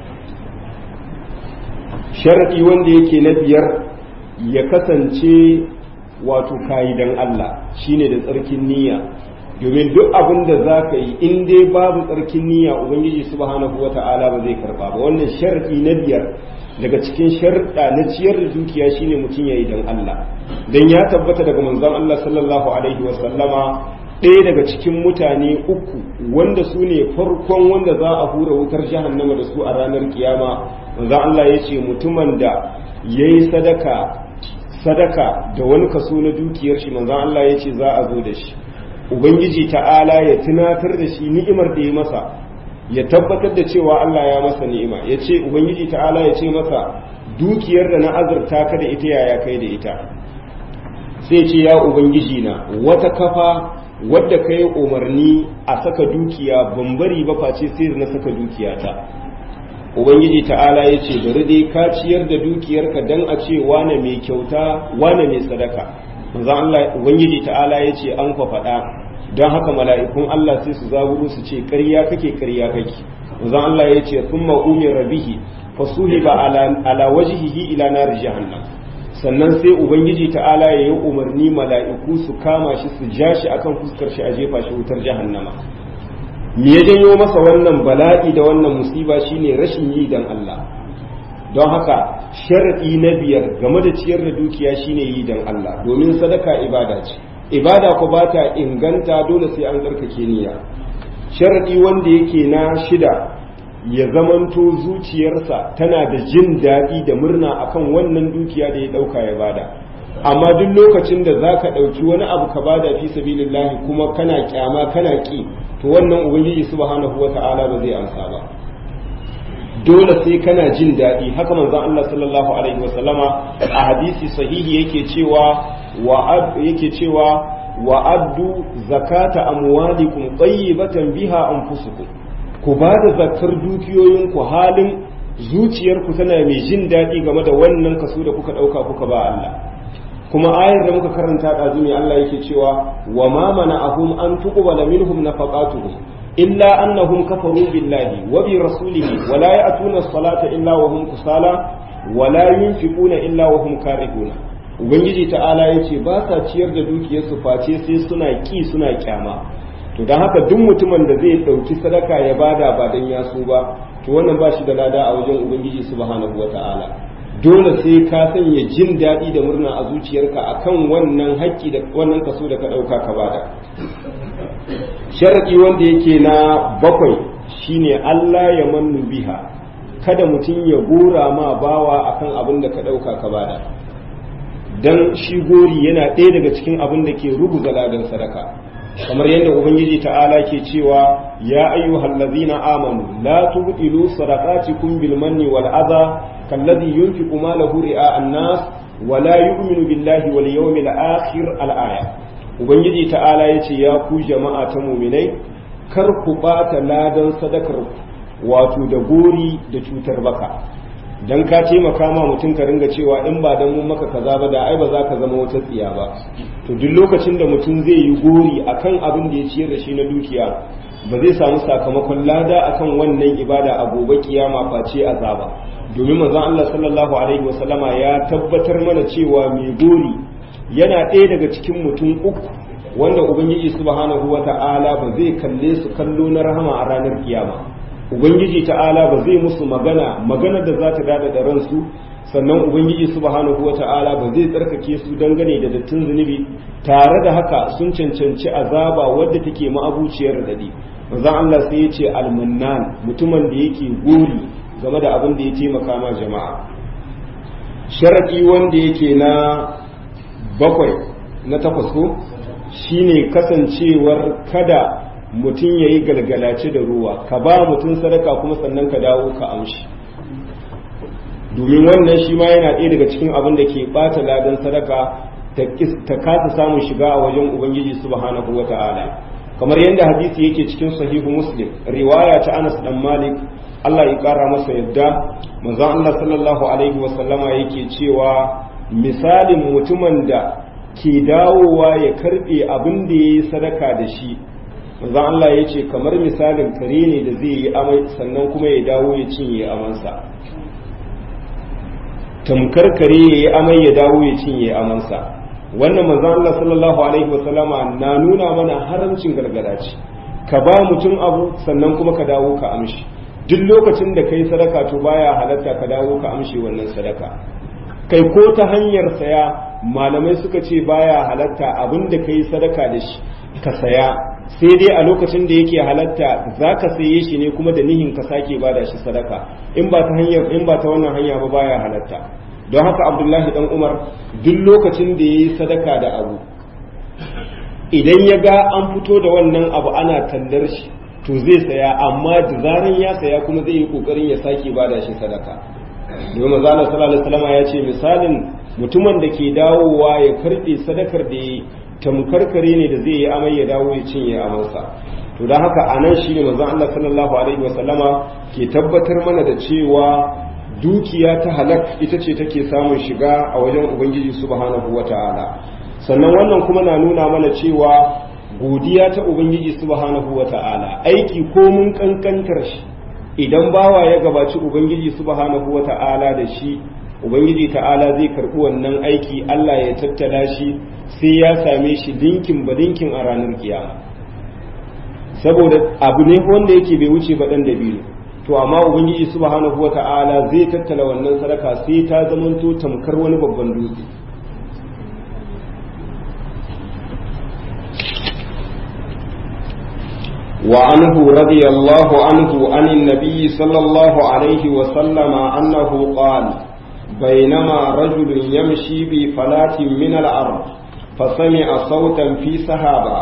sharadi wanda yake na biyar ya kasance wato kayi dan Allah shine da tsarkin niyya domin duk abin da za ka yi in dai babu tsarkin niyya ubangiji subhanahu wata'ala ba zai karba ba wannan sharadi na biyar daga cikin sharɗa na ciyar da dukiya shine mutum yayi dan Allah dan ya tabbata daga manzon Allah sallallahu alaihi wa sallama ɗaya daga cikin mutane uku wanda su ne farkon wanda za a hura wutar jahannama da su a ranar kiyama manzon Allah ya ce mutumin da yayi sadaka sadaka da wani kaso na dukiyar shi manzon Allah ya ce za a zo da shi ubangiji ta'ala ya tunatar da shi ni'imar da ya masa ya tabbatar da cewa Allah ya masa ni'ima ya ce ubangiji ta'ala ya ce masa dukiyar da na azurta ka da ita yaya kai da ita sai ce ya ubangiji na wata kafa wadda ka yi umarni a saka dukiya ban bari ba face sai na saka dukiyata ubangiji ta'ala ya ce bari dai ka ciyar da dukiyarka dan a ce wane mai kyauta wane mai sadaka manzo Allah ubangiji ta'ala ya ce an faɗa don haka mala'ikun Allah sai su zaburo su ce ƙarya kake ƙarya kake manzo Allah ya ce thumma umira bihi fasuhiba ala ala wajhihi ila nar jahannam sannan sai ubangiji ta'ala ya yi umarni mala'iku su kama shi su ja shi akan fuskar shi a jefa shi wutar jahannama me ya janyo masa wannan bala'i da wannan musiba shine rashin yi dan Allah don haka sharaɗi na biyar game da ciyar da dukiya shine yi don Allah domin sadaka ibada ce ibada ko ba ta inganta dole sai an tsarkake niyya sharaɗi wanda yake na shida ya zamanto zuciyarsa tana da jin daɗi da murna akan wannan dukiya da ya ɗauka ya bada amma duk lokacin da za ka ɗauki wani abu ka bada fi sabilillahi kuma kana kyama kana ƙi to wannan ubangiji subhanahu wata'ala ba zai amsa ba dole sai kana jin daɗi haka manzon Allah sallallahu alaihi wasallama a hadisi sahihi yake cewa wa yake cewa wa addu zakata amwalikum tayyibatan biha anfusukum ku ba da zakar dukiyoyinku halin zuciyarku tana mai jin daɗi game da wannan kaso da kuka ɗauka kuka ba Allah kuma ayar da muka karanta ɗazu ne Allah yake cewa wa ma mana'ahum an tuqbala minhum nafaqatuhum illa annahum kafaru billahi wa bi rasulihi wa la ya'tuna as-salata illa wa hum kusala wa la yunfiquna illa wa hum karihuna ubangiji ta'ala yace ba sa ciyar da dukiyarsu face sai suna ki suna kyama to dan haka duk mutumin da zai dauki sadaka ya bada ba dan ya so ba to wannan ba shi da lada a wajen ubangiji subhanahu wata'ala dole sai ka sanya jin daɗi da murna a zuciyarka akan wannan haƙƙi da wannan kaso da ka ɗauka ka bada sharaɗi wanda yake na bakwai shine Allah ya mannu biha kada mutum ya gora ma bawa akan abin da ka ɗauka ka bada dan shi gori yana ɗaya daga cikin abin da ke rubuta ladan sadaka kamar yadda ubangiji ta'ala ke cewa ya ayyuhal ladzina amanu la tubtilu sadaqatikum bil manni wal adha kalladhi yunfiqu malahu ri'a an-nas wa la yu'minu billahi wal yawmil akhir al-aya ubangiji ta'ala yace ya ku jama'a ta mu'minai kar ku bata ladan sadakar wato da gori da cutar baka dan ka taimaka ma mutum ka ringa cewa in ba dan mun maka kaza ba da ai ba za ka zama wata tsiya ba to duk lokacin da mutum zai yi gori akan abin da ya ciyar da shi na dukiya ba zai samu sakamakon lada akan wannan ibada a gobe kiyama face azaba domin manzon Allah sallallahu alaihi wasallama ya tabbatar mana cewa mai gori yana ɗaya daga cikin mutum uku wanda ubangiji subhanahu wata'ala ba zai kalle su kallo na rahama a ranar kiyama ubangiji ta'ala ba zai musu magana magana da za ta dada da ransu sannan ubangiji subhanahu wata'ala ba zai tsarkake su dangane da dattin zunubi tare da haka sun cancanci azaba wadda take ma'abuciyar dadi manzon Allah sai ya ce almannan mutumin da yake gori game da abin da ya taimaka ma jama'a sharadi wanda yake na bakwai na takwas ko shine kasancewar kada mutum ya yi galgalace da ruwa ka ba mutum sadaka kuma sannan ka dawo ka amshi domin wannan shi ma yana ɗaya daga cikin abin da ke ɓata ladan sadaka ta kasa samun shiga a wajen ubangiji subhanahu wa ta'ala kamar yadda hadisi yake cikin sahihu muslim riwaya ta anas dan malik Allah ya kara masa yadda manzon Allah sallallahu alaihi wa sallama yake cewa misalin mutumin da ke dawowa ya karbe abin da yayi sadaka da shi manzon Allah ya ce kamar misalin kare ne da zai yi amai sannan kuma ya dawo ya cinye amansa tamkar kare ya yi amai ya dawo ya cinye amansa wannan manzon Allah sallallahu alaihi wasallama na nuna mana haramcin gargada ce ka ba mutum abu sannan kuma ka dawo ka amshi duk lokacin da kai sadaka to baya halatta ka dawo ka amshi wannan sadaka kai ko ta hanyar saya malamai suka ce baya halatta abin da kai sadaka da shi ka saya sai dai a lokacin da yake halatta za ka saye shi ne kuma da nihin ka sake ba da shi sadaka in ba ta hanyar in ba ta wannan hanya ba baya halatta don haka abdullahi dan umar duk lokacin da ya yi sadaka da abu idan ya ga an fito da wannan abu ana tallar shi to zai saya amma da zaran ya saya kuma zai yi kokarin ya sake ba da shi sadaka domin manzo Allah sallallahu alaihi wasallam ya ce misalin mutumin da ke dawowa ya karbe sadakar da ya tamkar kare ne da zai yi amai ya dawo ya cinye amansa to don haka a nan shi ne manzon Allah sallallahu alaihi wasallama ke tabbatar mana da cewa dukiya ta halak ita ce take samun shiga a wajen ubangiji subhanahu wata'ala sannan wannan kuma na nuna mana cewa godiya ta ubangiji subhanahu wata'ala aiki ko mun kankantar shi idan bawa ya gabaci ubangiji subhanahu wata'ala da shi ubangiji ta'ala zai karɓi wannan aiki Allah ya tattala shi sai ya same shi dinkin ba dinkin a ranar kiyama saboda abu ne wanda yake bai wuce ba dan dabiru to amma ubangiji subhanahu wata'ala zai tattala wannan sadaka sai ta zamanto tamkar wani babban dutse وعنه رضي الله عنه عن النبي صلى الله عليه وسلم أنه قال بينما رجل يمشي بفلاة من الأرض فسمع صوتا في سحابة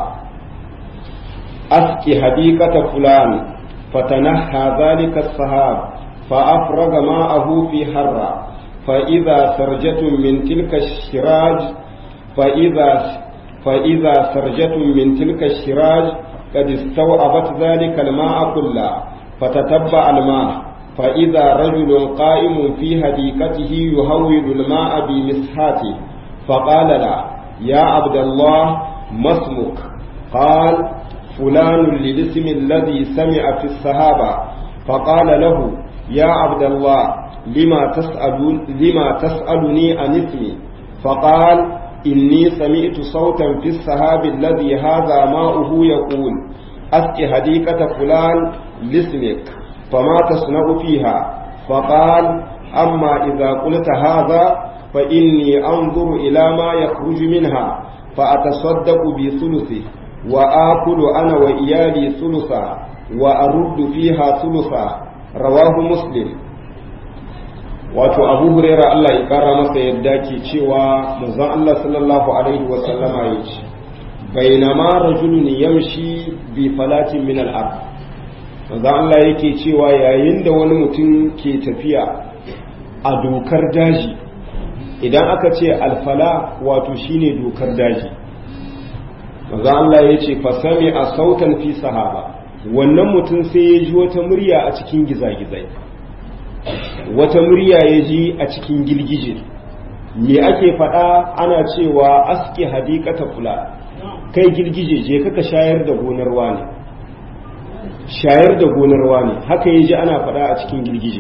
أسقي حديقة فلان فتنهى ذلك السحاب فأفرغ ماءه في حرة فإذا سرجة من تلك الشراج فإذا فإذا سرجة من تلك الشراج قد استوعبت ذلك الماء كله فتتبع الماء فإذا رجل قائم في هديكته يهول الماء بمسحاته فقال له يا عبد الله ما اسمك قال فلان للاسم الذي سمع في الصحابة فقال له يا عبد الله لما تسأل لما تسألني عن اسمي فقال إني سمعت صوتا في السحاب الذي هذا ماؤه يقول أسق هديكة فلان لاسمك فما تصنع فيها فقال أما إذا قلت هذا فإني أنظر إلى ما يخرج منها فأتصدق بثلثه وآكل أنا وإيالي ثلثا وأرد فيها ثلثا رواه مسلم wato abu huraira Allah ya kara masa yadda ke cewa manzon Allah sallallahu alaihi wa sallama ya ce bainama rajulun yamshi bi falatin min al-ard manzon Allah yake cewa yayin da wani mutum ke tafiya a dokar daji idan aka ce alfala wato shine dokar daji manzon Allah ya ce fasami a sautan fi sahaba wannan mutum sai ya ji wata murya a cikin gizagizai wata murya ya ji a cikin girgije me ake faɗa ana cewa aske hadikata fula kai girgije je kaka shayar da gonar wani shayar da gonar wani haka ya ji ana faɗa a cikin girgije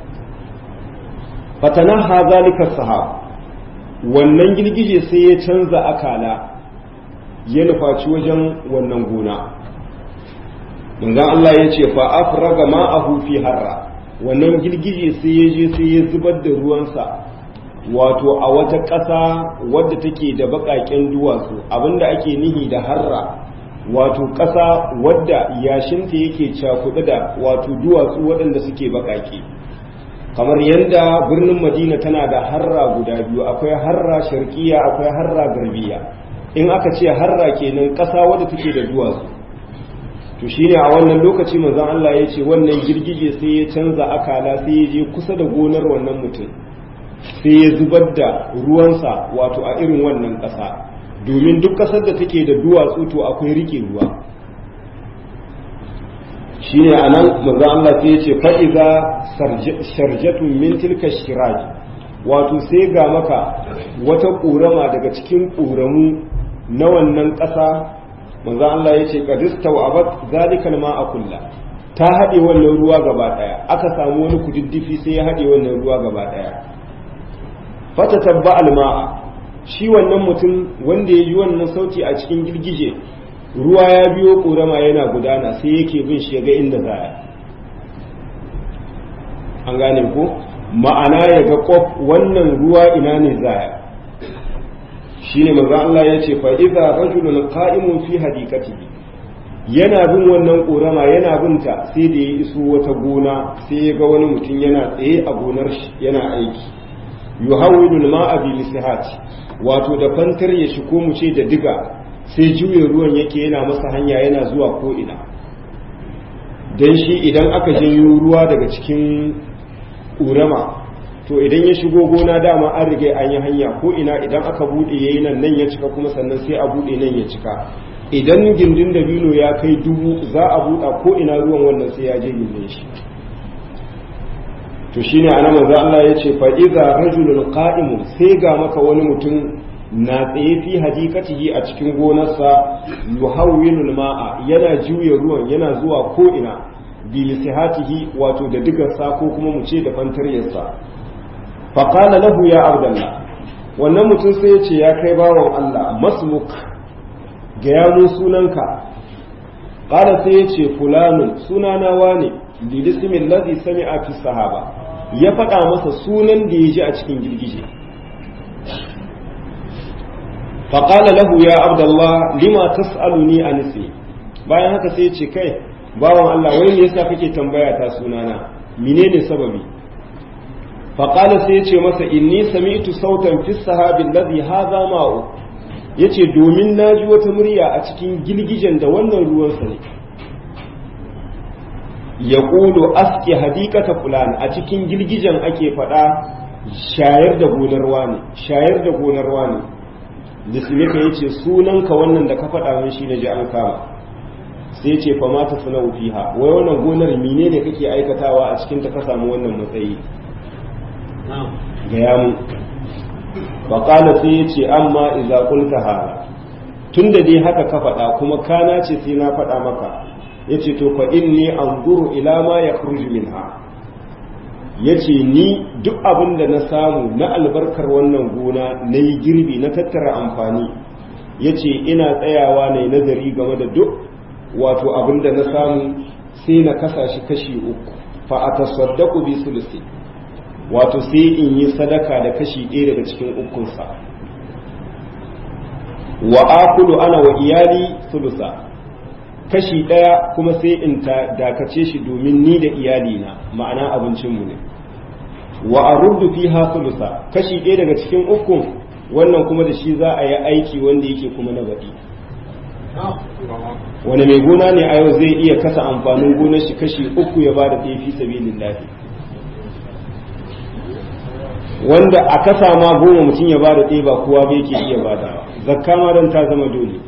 fatana ha zalika sahab wannan girgije sai ya canza akala ya nufaci wajen wannan gona manzon Allah ya ce fa afraga ma'ahu fi harra wannan girgije sai ya je sai ya zubar da ruwansa wato a wata ƙasa wadda take da baƙaƙen duwatsu abinda ake nihi da harra wato ƙasa wadda yashinta yake cakuɗe da wato duwatsu waɗanda suke baƙaƙe kamar yadda birnin madina tana da harra guda biyu akwai harra sharkiya akwai harra garbiya in aka ce harra kenan ƙasa wadda take da duwatsu to shine a wannan lokaci manzon Allah ya ce wannan girgije sai ya canza akala sai ya je kusa da gonar wannan mutum sai ya zubar da ruwansa wato a irin wannan ƙasa domin duk ƙasar da take da duwatsu to akwai rike ruwa shine anan manzon Allah sai ya ce fa iza sharjatun min tilka shiraj wato sai ga maka wata ƙorama daga cikin ƙoramu na wannan ƙasa manzo Allah ya ce qadista wa abat zalikal ma'a kulla ta haɗe wannan ruwa gaba ɗaya aka samu wani kududdufi sai ya haɗe wannan ruwa gaba ɗaya fata tabba alma'a shi wannan mutum wanda ya ji wannan sauti a cikin girgije ruwa ya biyo ƙorama yana gudana sai yake bin shi ga inda za a an gane ko ma'ana ya ga kof wannan ruwa ina ne za a shine manzo Allah ya ce fa idza rajulun qa'imun fi hadikatihi yana bin wannan korama yana binta sai da ya iso wata gona sai ya ga wani mutum yana tsaye a gonar shi yana aiki yuhawwilu al-ma'a bi lisihati wato da fantar ya shi ko mu ce da diga sai juye ruwan yake yana masa hanya yana zuwa ko ina dan shi idan aka janyo ruwa daga cikin ƙorama to idan ya shigo gona dama an rige an yi hanya ko ina idan aka bude yayi nan nan ya cika kuma sannan sai a bude nan ya cika idan gindin dabino ya kai dubu za a buɗa ko ina ruwan wannan sai ya je gindin shi to shine anan manzo Allah ya ce fa idza rajulun qa'im sai ga maka wani mutum na tsaye fi hadikatihi a cikin gonarsa yuhawwilul ma'a yana juya ruwan yana zuwa ko ina bi lisihatihi wato da digarsa ko kuma mu ce da fantaryarsa faƙala lahu ya abdallah wannan mutum sai ya ce ya kai bawan Allah masmuk ga yamun sunanka ƙala sai ya ce fulanun sunana wane lilismin lazi sami a fi sahaba ya faɗa masa sunan da ya ji a cikin girgije faƙala lahu ya abdallah lima tas'aluni a nisi bayan haka sai ya ce kai bawan Allah wai me yasa kake tambaya ta sunana menene sababi faƙala sai ya ce masa inni sami'tu sautan fi sahabin ladhi hadha ma'u yace domin naji wata murya a cikin gilgijen da wannan ruwan sa ne ya ƙulu aski hadikata fulan a cikin girgijen ake faɗa shayar da gonarwa ne shayar da gonarwa ne bismika yace sunanka wannan da ka faɗa min shine ji an kama sai yace fa ma ta sunau fiha wai wannan gonar mine ne kake aikatawa a cikin ta ka samu wannan matsayi ga yamu fa qala sai yace amma idza qulta hada tunda dai haka ka faɗa kuma kana ce sai na faɗa maka yace to fa inni anzuru ila ma yakhruju minha yace ni duk abin da na samu na albarkar wannan gona na yi girbi na tattara amfani yace ina tsayawa na nazari game da duk wato abin da na samu sai na kasa shi kashi uku fa a tasaddaku bi sulusi wato sai in yi sadaka da kashi ɗaya daga cikin ukunsa wa akulu ana wa iyali sulusa kashi ɗaya kuma sai in ta dakace shi domin ni da iyalina ma'ana abincinmu ne wa aruddu fiha sulusa kashi ɗaya daga cikin ukun wannan kuma da shi za a yi aiki wanda yake kuma na baɗi wani mai gona ne a yau zai iya kasa amfanin gonar shi kashi uku ya bada ɗaya fi sabilin lafi wanda a kasa ma goma mutum ya bada ɗaya ba kowa bai ke iya badawa zakka ma don ta zama dole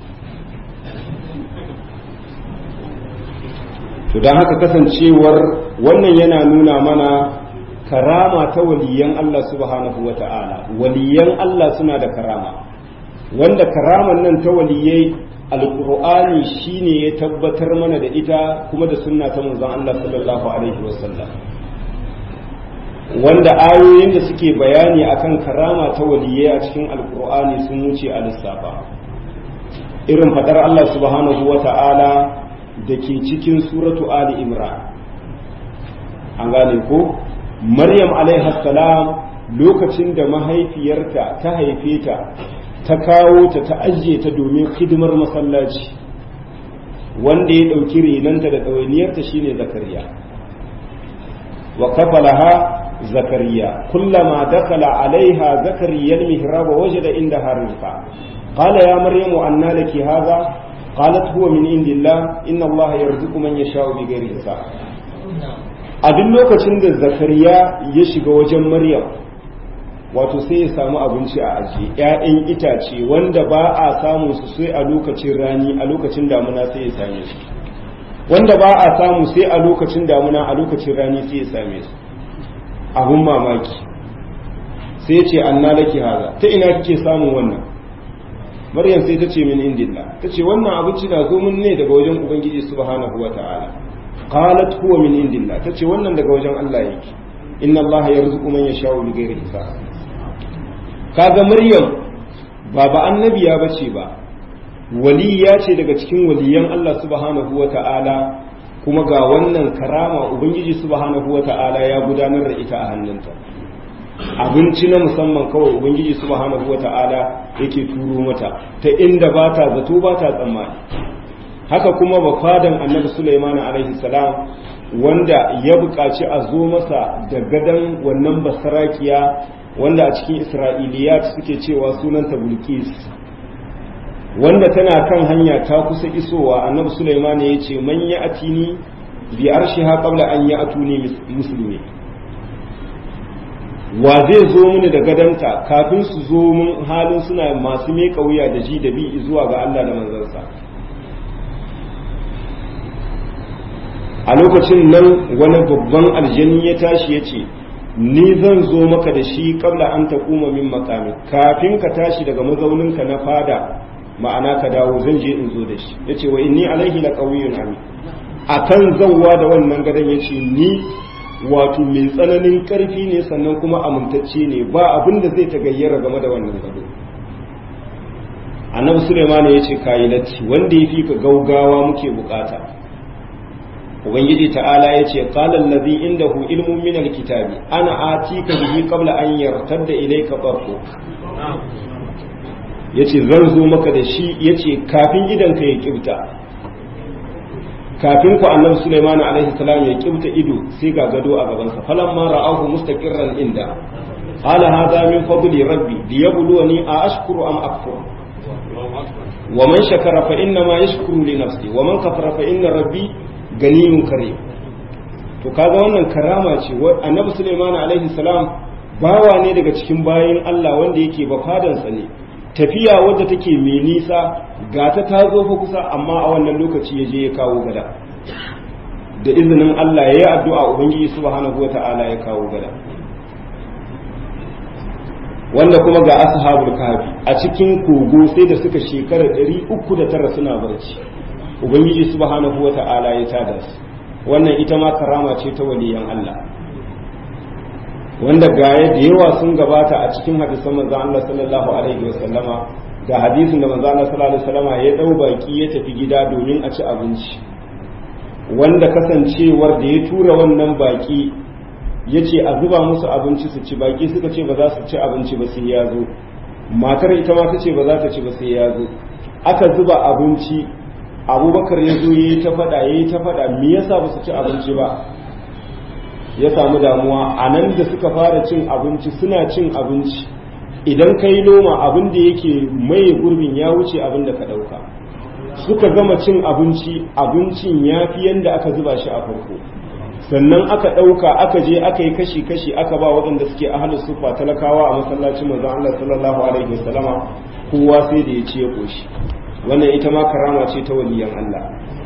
to don haka kasancewar wannan yana nuna mana karama ta waliyan Allah subhanahu wa ta'ala waliyan Allah suna da karama wanda karaman nan ta waliyai alkur'ani shine ya tabbatar mana da ita kuma da sunna ta manzon Allah sallallahu alaihi wasallam wanda ayoyin da suke bayani akan karama ta waliyai a cikin alkur'ani sun wuce a lissafa irin fadar Allah subhanahu wa ta'ala da ke cikin suratu ali imran an gane ko maryam alaihi salam lokacin da mahaifiyarta ta haife ta ta kawo ta ta ajiye ta domin hidimar masallaci wanda ya ɗauki renanta da ɗawainiyarta shine zakariya wa kafalaha zakariya kullama dakala alaiha zakariya almihrab wajada indaha rizqa qala ya maryamu anna laki hadha qalat huwa min indillah inna allaha yarzuqu man yasha'u bighairi hisab a duk lokacin da zakariya ya shiga wajen maryam wato sai ya samu abinci a ajiye ‘ya'yan itace wanda ba a samu su sai a lokacin rani a lokacin damuna sai ya same su wanda ba a samu sai a lokacin damuna a lokacin rani sai ya same su abun mamaki sai ce anna laki haza ta ina kike samun wannan maryam sai ta ce min indillah ta ce wannan abinci na zo mun ne daga wajen ubangiji subhanahu wa ta'ala qalat huwa min indillah ta ce wannan daga wajen Allah yake inna Allah yarzuqu man yasha'u bighairi hisab kaga maryam ba ba annabiya bace ba waliya ce daga cikin waliyan Allah subhanahu wa ta'ala kuma ga wannan karama ubangiji subhanahu wa ta'ala ya gudanar da ita a hannunta abinci na musamman kawai ubangiji subhanahu wa ta'ala yake turo mata ta inda ba ta zato ba ta tsammani haka kuma ba fadan annabi Sulaiman alaihi salam wanda ya buƙaci a zo masa da gadan wannan basarakiya wanda a cikin isra'iliyat suke cewa sunanta bulkis wanda tana kan hanya ta kusa isowa annabi Sulaiman ya ce man ya atini bi arshiha qabla an ya atuni muslimi wa zai zo mini da gadanta kafin su zo mun halin suna masu mai kauya da ji da bi zuwa ga Allah da manzansa a lokacin nan wani babban aljani ya tashi ya ce ni zan zo maka da shi kabla an ta kuma min makami kafin ka tashi daga mazauninka na fada ma'ana ka dawo zan je in zo da shi ya ce wa inni alaihi la qawiyyun amin akan zawwa da wannan gadon ya ce ni wato mai tsananin karfi ne sannan kuma amintacce ne ba abin da zai ta gayyara game da wannan gado annabi suleiman ya ce kayi latti wanda ya fi ka gaugawa muke bukata ubangiji ta'ala ya ce qala allazi indahu ilmun min alkitabi ana atika bihi qabla an yartadda ilayka tarfu yace zan zo maka da shi yace kafin idan ka ya kibta kafin ku annabi Sulaiman alaihi salam ya kibta ido sai ga gado a gaban sa falamma ra'ahu mustaqirran inda qala hadha min fadli rabbi liyabluwani a ashkuru am akfur wa man shakara fa inna ma yashkuru li nafsi wa man kafara fa inna rabbi ganiyun kare to kaga wannan karama ce annabi Sulaiman alaihi salam bawa ne daga cikin bayin Allah wanda yake ba fadansa ne tafiya wadda take mai nisa ga ta ta zo fa kusa amma a wannan lokaci ya je ya kawo gada da izinin Allah ya yi addu'a Ubangiji subhanahu wa ta'ala ya kawo gada wanda kuma ga ashabul kafi a cikin kogo sai da suka shekara 309 suna barci Ubangiji subhanahu wa ta'ala ya tada su wannan ita ma karama ce ta waliyan Allah wanda gaya da yawa sun gabata a cikin hadisan manzo Allah sallallahu alaihi wa sallama ga hadisin da manzo Allah sallallahu alaihi wa sallama ya dau baki ya tafi gida domin a ci abinci wanda kasancewar da ya tura wannan baki ya ce a zuba musu abinci su ci baki suka ce ba za su ci abinci ba sai ya zo matar ita ma ta ce ba za ta ci ba sai ya zo aka zuba abinci abubakar ya zo ya yi ta faɗa ya yi ta faɗa me yasa ba su ci abinci ba ya samu damuwa a nan da suka fara cin abinci suna cin abinci idan ka yi noma abin da yake mai gurbin ya wuce abin da ka ɗauka suka gama cin abinci abincin ya fi yadda aka zuba shi a farko sannan aka ɗauka aka je aka yi kashi-kashi aka ba waɗanda suke ahalin sufa talakawa a masallacin manzon Allah sallallahu alaihi wasallama kowa sai da ya ce ya ƙoshi wannan ita ma karama ce ta waliyan Allah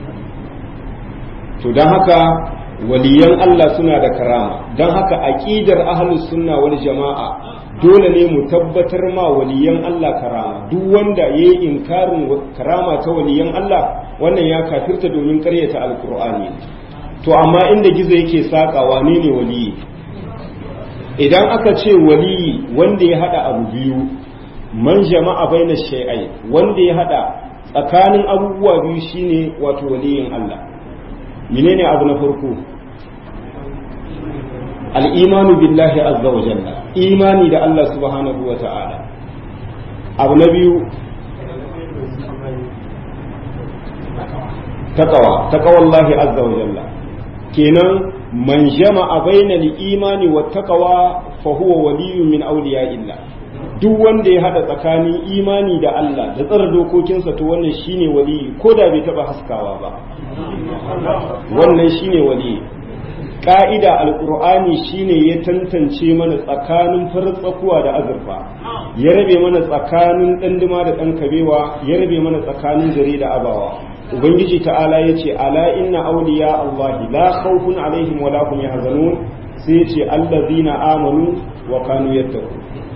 to don haka waliyan Allah suna da karama don haka aƙidar ahalus sunna wal jama'a dole ne mu tabbatar ma waliyan Allah karama duk wanda ya yi inkarin karama ta waliyan Allah wannan ya kafirta domin karyata alkur'ani to amma inda gizo yake saƙa wane ne waliyi idan aka ce waliyi wanda ya hada abu biyu man jama'a baina shay'ai wanda ya hada tsakanin abubuwa biyu shine wato waliyin Allah menene abu na farko al'imanu billahi azza wa jalla imani da Allah subhanahu wa ta'ala abu na biyu taqwa taqwallahi azza wa jalla kenan man jama'a bainal imani wa taqwa fa huwa waliyyun min awliya'illah duk wanda ya hada tsakanin imani da Allah da tsara dokokinsa to wannan shine waliyi ko da bai taba haskawa ba wannan shine waliyi ka'ida alkur'ani shine ya tantance mana tsakanin farin tsakuwa da azurfa ya rabe mana tsakanin ɗanduma da ɗan kabewa ya rabe mana tsakanin gari da abawa ubangiji ta'ala ya ce ala inna awliya allahi la khawfun alaihim wa la hum yahzanun sai ya ce allazina amanu wa kanu yattaqun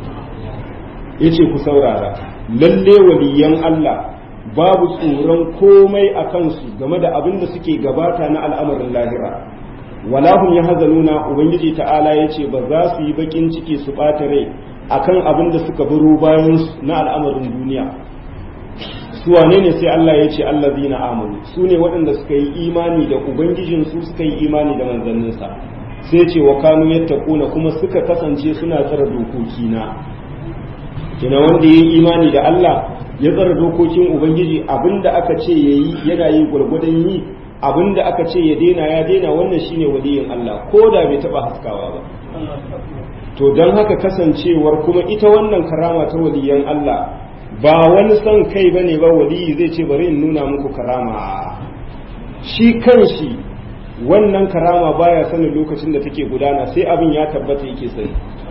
yace ku saurara lalle waliyan Allah babu tsoron komai a kansu game da abin da suke gabata na al'amarin lahira wala hum yahzanuna ubangiji ta'ala yace ba za su yi bakin ciki su bata rai akan abin da suka baro bayan na al'amarin duniya su wane ne sai Allah yace allazina amanu su ne waɗanda suka yi imani da ubangijin su suka yi imani da manzanninsa sai ce wa kanu yattaquna kuma suka kasance suna tsara dokoki na kina wanda yayi imani da Allah ya tsara dokokin ubangiji abinda aka ce yayi yana yi gwargwadon yi abinda aka ce ya daina ya daina wannan shine waliyin Allah ko da bai taba haskawa ba to don haka kasancewar kuma ita wannan karama ta waliyan Allah ba wani son kai bane ba waliyi zai ce bari in nuna muku karama shi kanshi wannan karama baya sanin lokacin da take gudana sai abin ya tabbata yake sani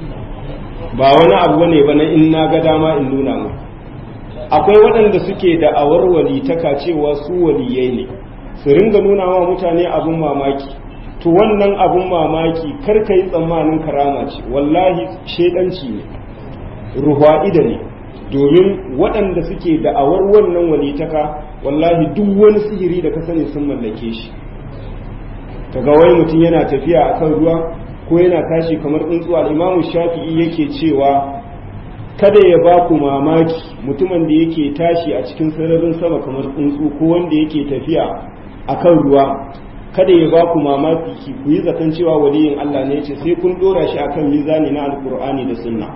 ba wani abu bane ba na in na ga dama in nuna muku akwai waɗanda suke da awar walitaka cewa su waliyai ne su ringa nuna wa mutane abin mamaki to wannan abin mamaki kar ka yi tsammanin karama ce wallahi shaidanci ne ruhwa'ida ne domin waɗanda suke da'awar wannan walitaka wallahi duk wani sihiri da ka sani sun mallake shi kaga wai mutum yana tafiya akan ruwa ko yana tashi kamar tsuntsu al-imamu shafi'i yake cewa kada ya ba ku mamaki mutumin da yake tashi a cikin sararin sama kamar tsuntsu ko wanda yake tafiya akan ruwa kada ya ba ku mamaki ki ku yi zaton cewa waliyin Allah ne ce sai kun dora shi akan mizani na alkur'ani da sunna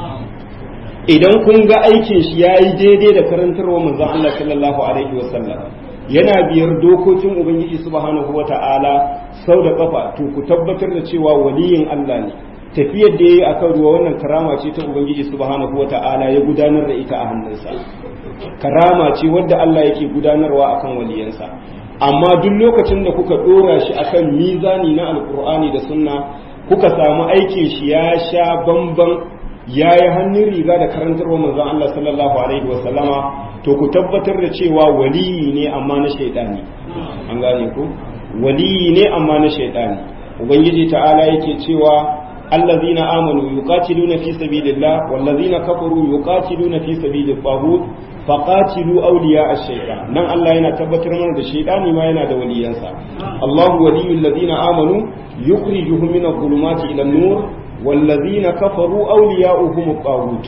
idan kun ga aikin shi yayi daidai da karantarwa manzon Allah sallallahu alaihi wasallam yana biyar dokokin ubangiji subhanahu wata'ala sau da kafa to ku tabbatar da cewa waliyin Allah ne tafiyar da yayi akan ruwa wannan karama ce ta ubangiji subhanahu wata'ala ya gudanar da ita a hannunsa karama ce wadda Allah yake gudanarwa akan waliyansa amma duk lokacin da kuka dora shi akan mizani na alkur'ani da sunna kuka samu aikin shi ya sha bamban ya yi hannun riga da karantarwa manzon Allah sallallahu alaihi wasallama to ku tabbatar da cewa waliyi ne amma na shaidani an gane ku waliyi ne amma na shaidani ubangiji ta'ala yake cewa allazina amanu yuqatiluna fi sabilillah wallazina kafaru yuqatiluna fi sabilit taghut faqatilu awliya ash-shaytan nan Allah yana tabbatar mana da shaidani ma yana da waliyansa Allahu waliyul ladina amanu yukhrijuhum min adh-dhulumati ila an-nur wallazina kafaru awliya'uhum at-taghut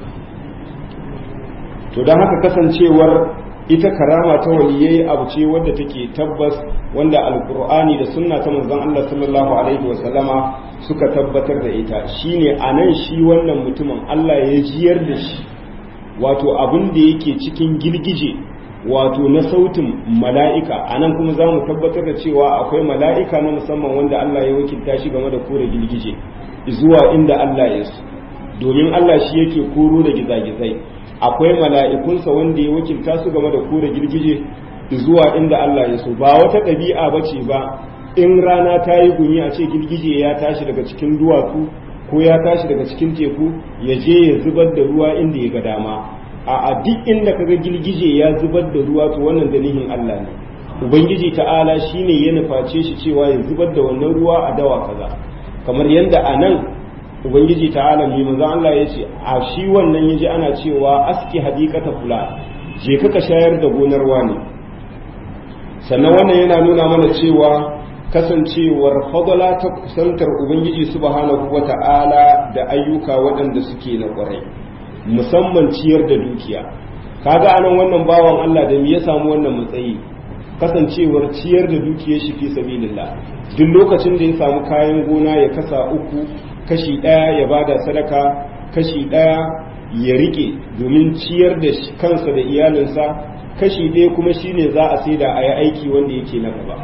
to dan haka kasancewar ita karama ta waliyai abu ce wadda take tabbas wanda alkur'ani da sunna ta manzon Allah sallallahu alaihi wa sallama suka tabbatar da ita shine anan shi wannan mutumin Allah ya jiyar da shi wato abin da yake cikin girgije wato na sautin mala'ika anan kuma za mu tabbatar da cewa akwai mala'ika na musamman wanda Allah ya wakilta shi game da kore girgije zuwa inda Allah ya so domin Allah shi yake koro da gizagizai akwai mala'ikunsa wanda ya wakilta su game da kore girgije zuwa inda Allah ya so ba wata ɗabi'a ba ce ba in rana ta yi gumi a ce girgije ya tashi daga cikin duwatsu ko ya tashi daga cikin teku ya je ya zubar da ruwa inda ya ga dama a duk inda kaga girgije ya zubar da ruwa to wannan dalilin Allah ne ubangiji ta'ala shine ya nuface shi cewa ya zubar da wannan ruwa a dawa kaza kamar yadda a nan ubangiji ta'ala mai manzon Allah ya ce a shi wannan yaji ana cewa aski hadikata fula je ka shayar da gonar wani sannan wannan yana nuna mana cewa kasancewar fadala ta kusantar ubangiji subhanahu wata'ala da ayyuka waɗanda suke na ƙwarai musamman ciyar da dukiya kaga anan wannan bawan Allah da me ya samu wannan matsayi kasancewar ciyar da dukiyar shi fi sabilillah duk lokacin da ya samu kayan gona ya kasa uku kashi ɗaya ya bada sadaka kashi ɗaya ya rike domin ciyar da kansa da iyalinsa kashi ɗaya kuma shine za a saida a yi aiki wanda yake na gaba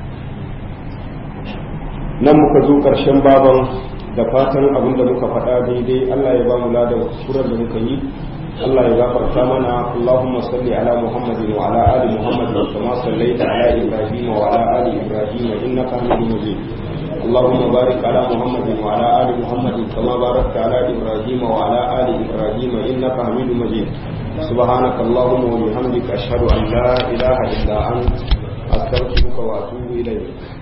nan muka zo ƙarshen baban da fatan abin da muka faɗa daidai Allah ya ba mu ladan kuran da muka yi Allah ya gafarta mana Allahumma salli ala Muhammadin wa ala ali Muhammad kama sallaita ala Ibrahim wa ala ali Ibrahim innaka Hamidum Majid اللهم بارك على محمد وعلى آل محمد كما باركت على إبراهيم وعلى آل إبراهيم إنك حميد مجيد سبحانك اللهم وبحمدك أشهد أن لا إله إلا أنت أستغفرك وأتوب إليك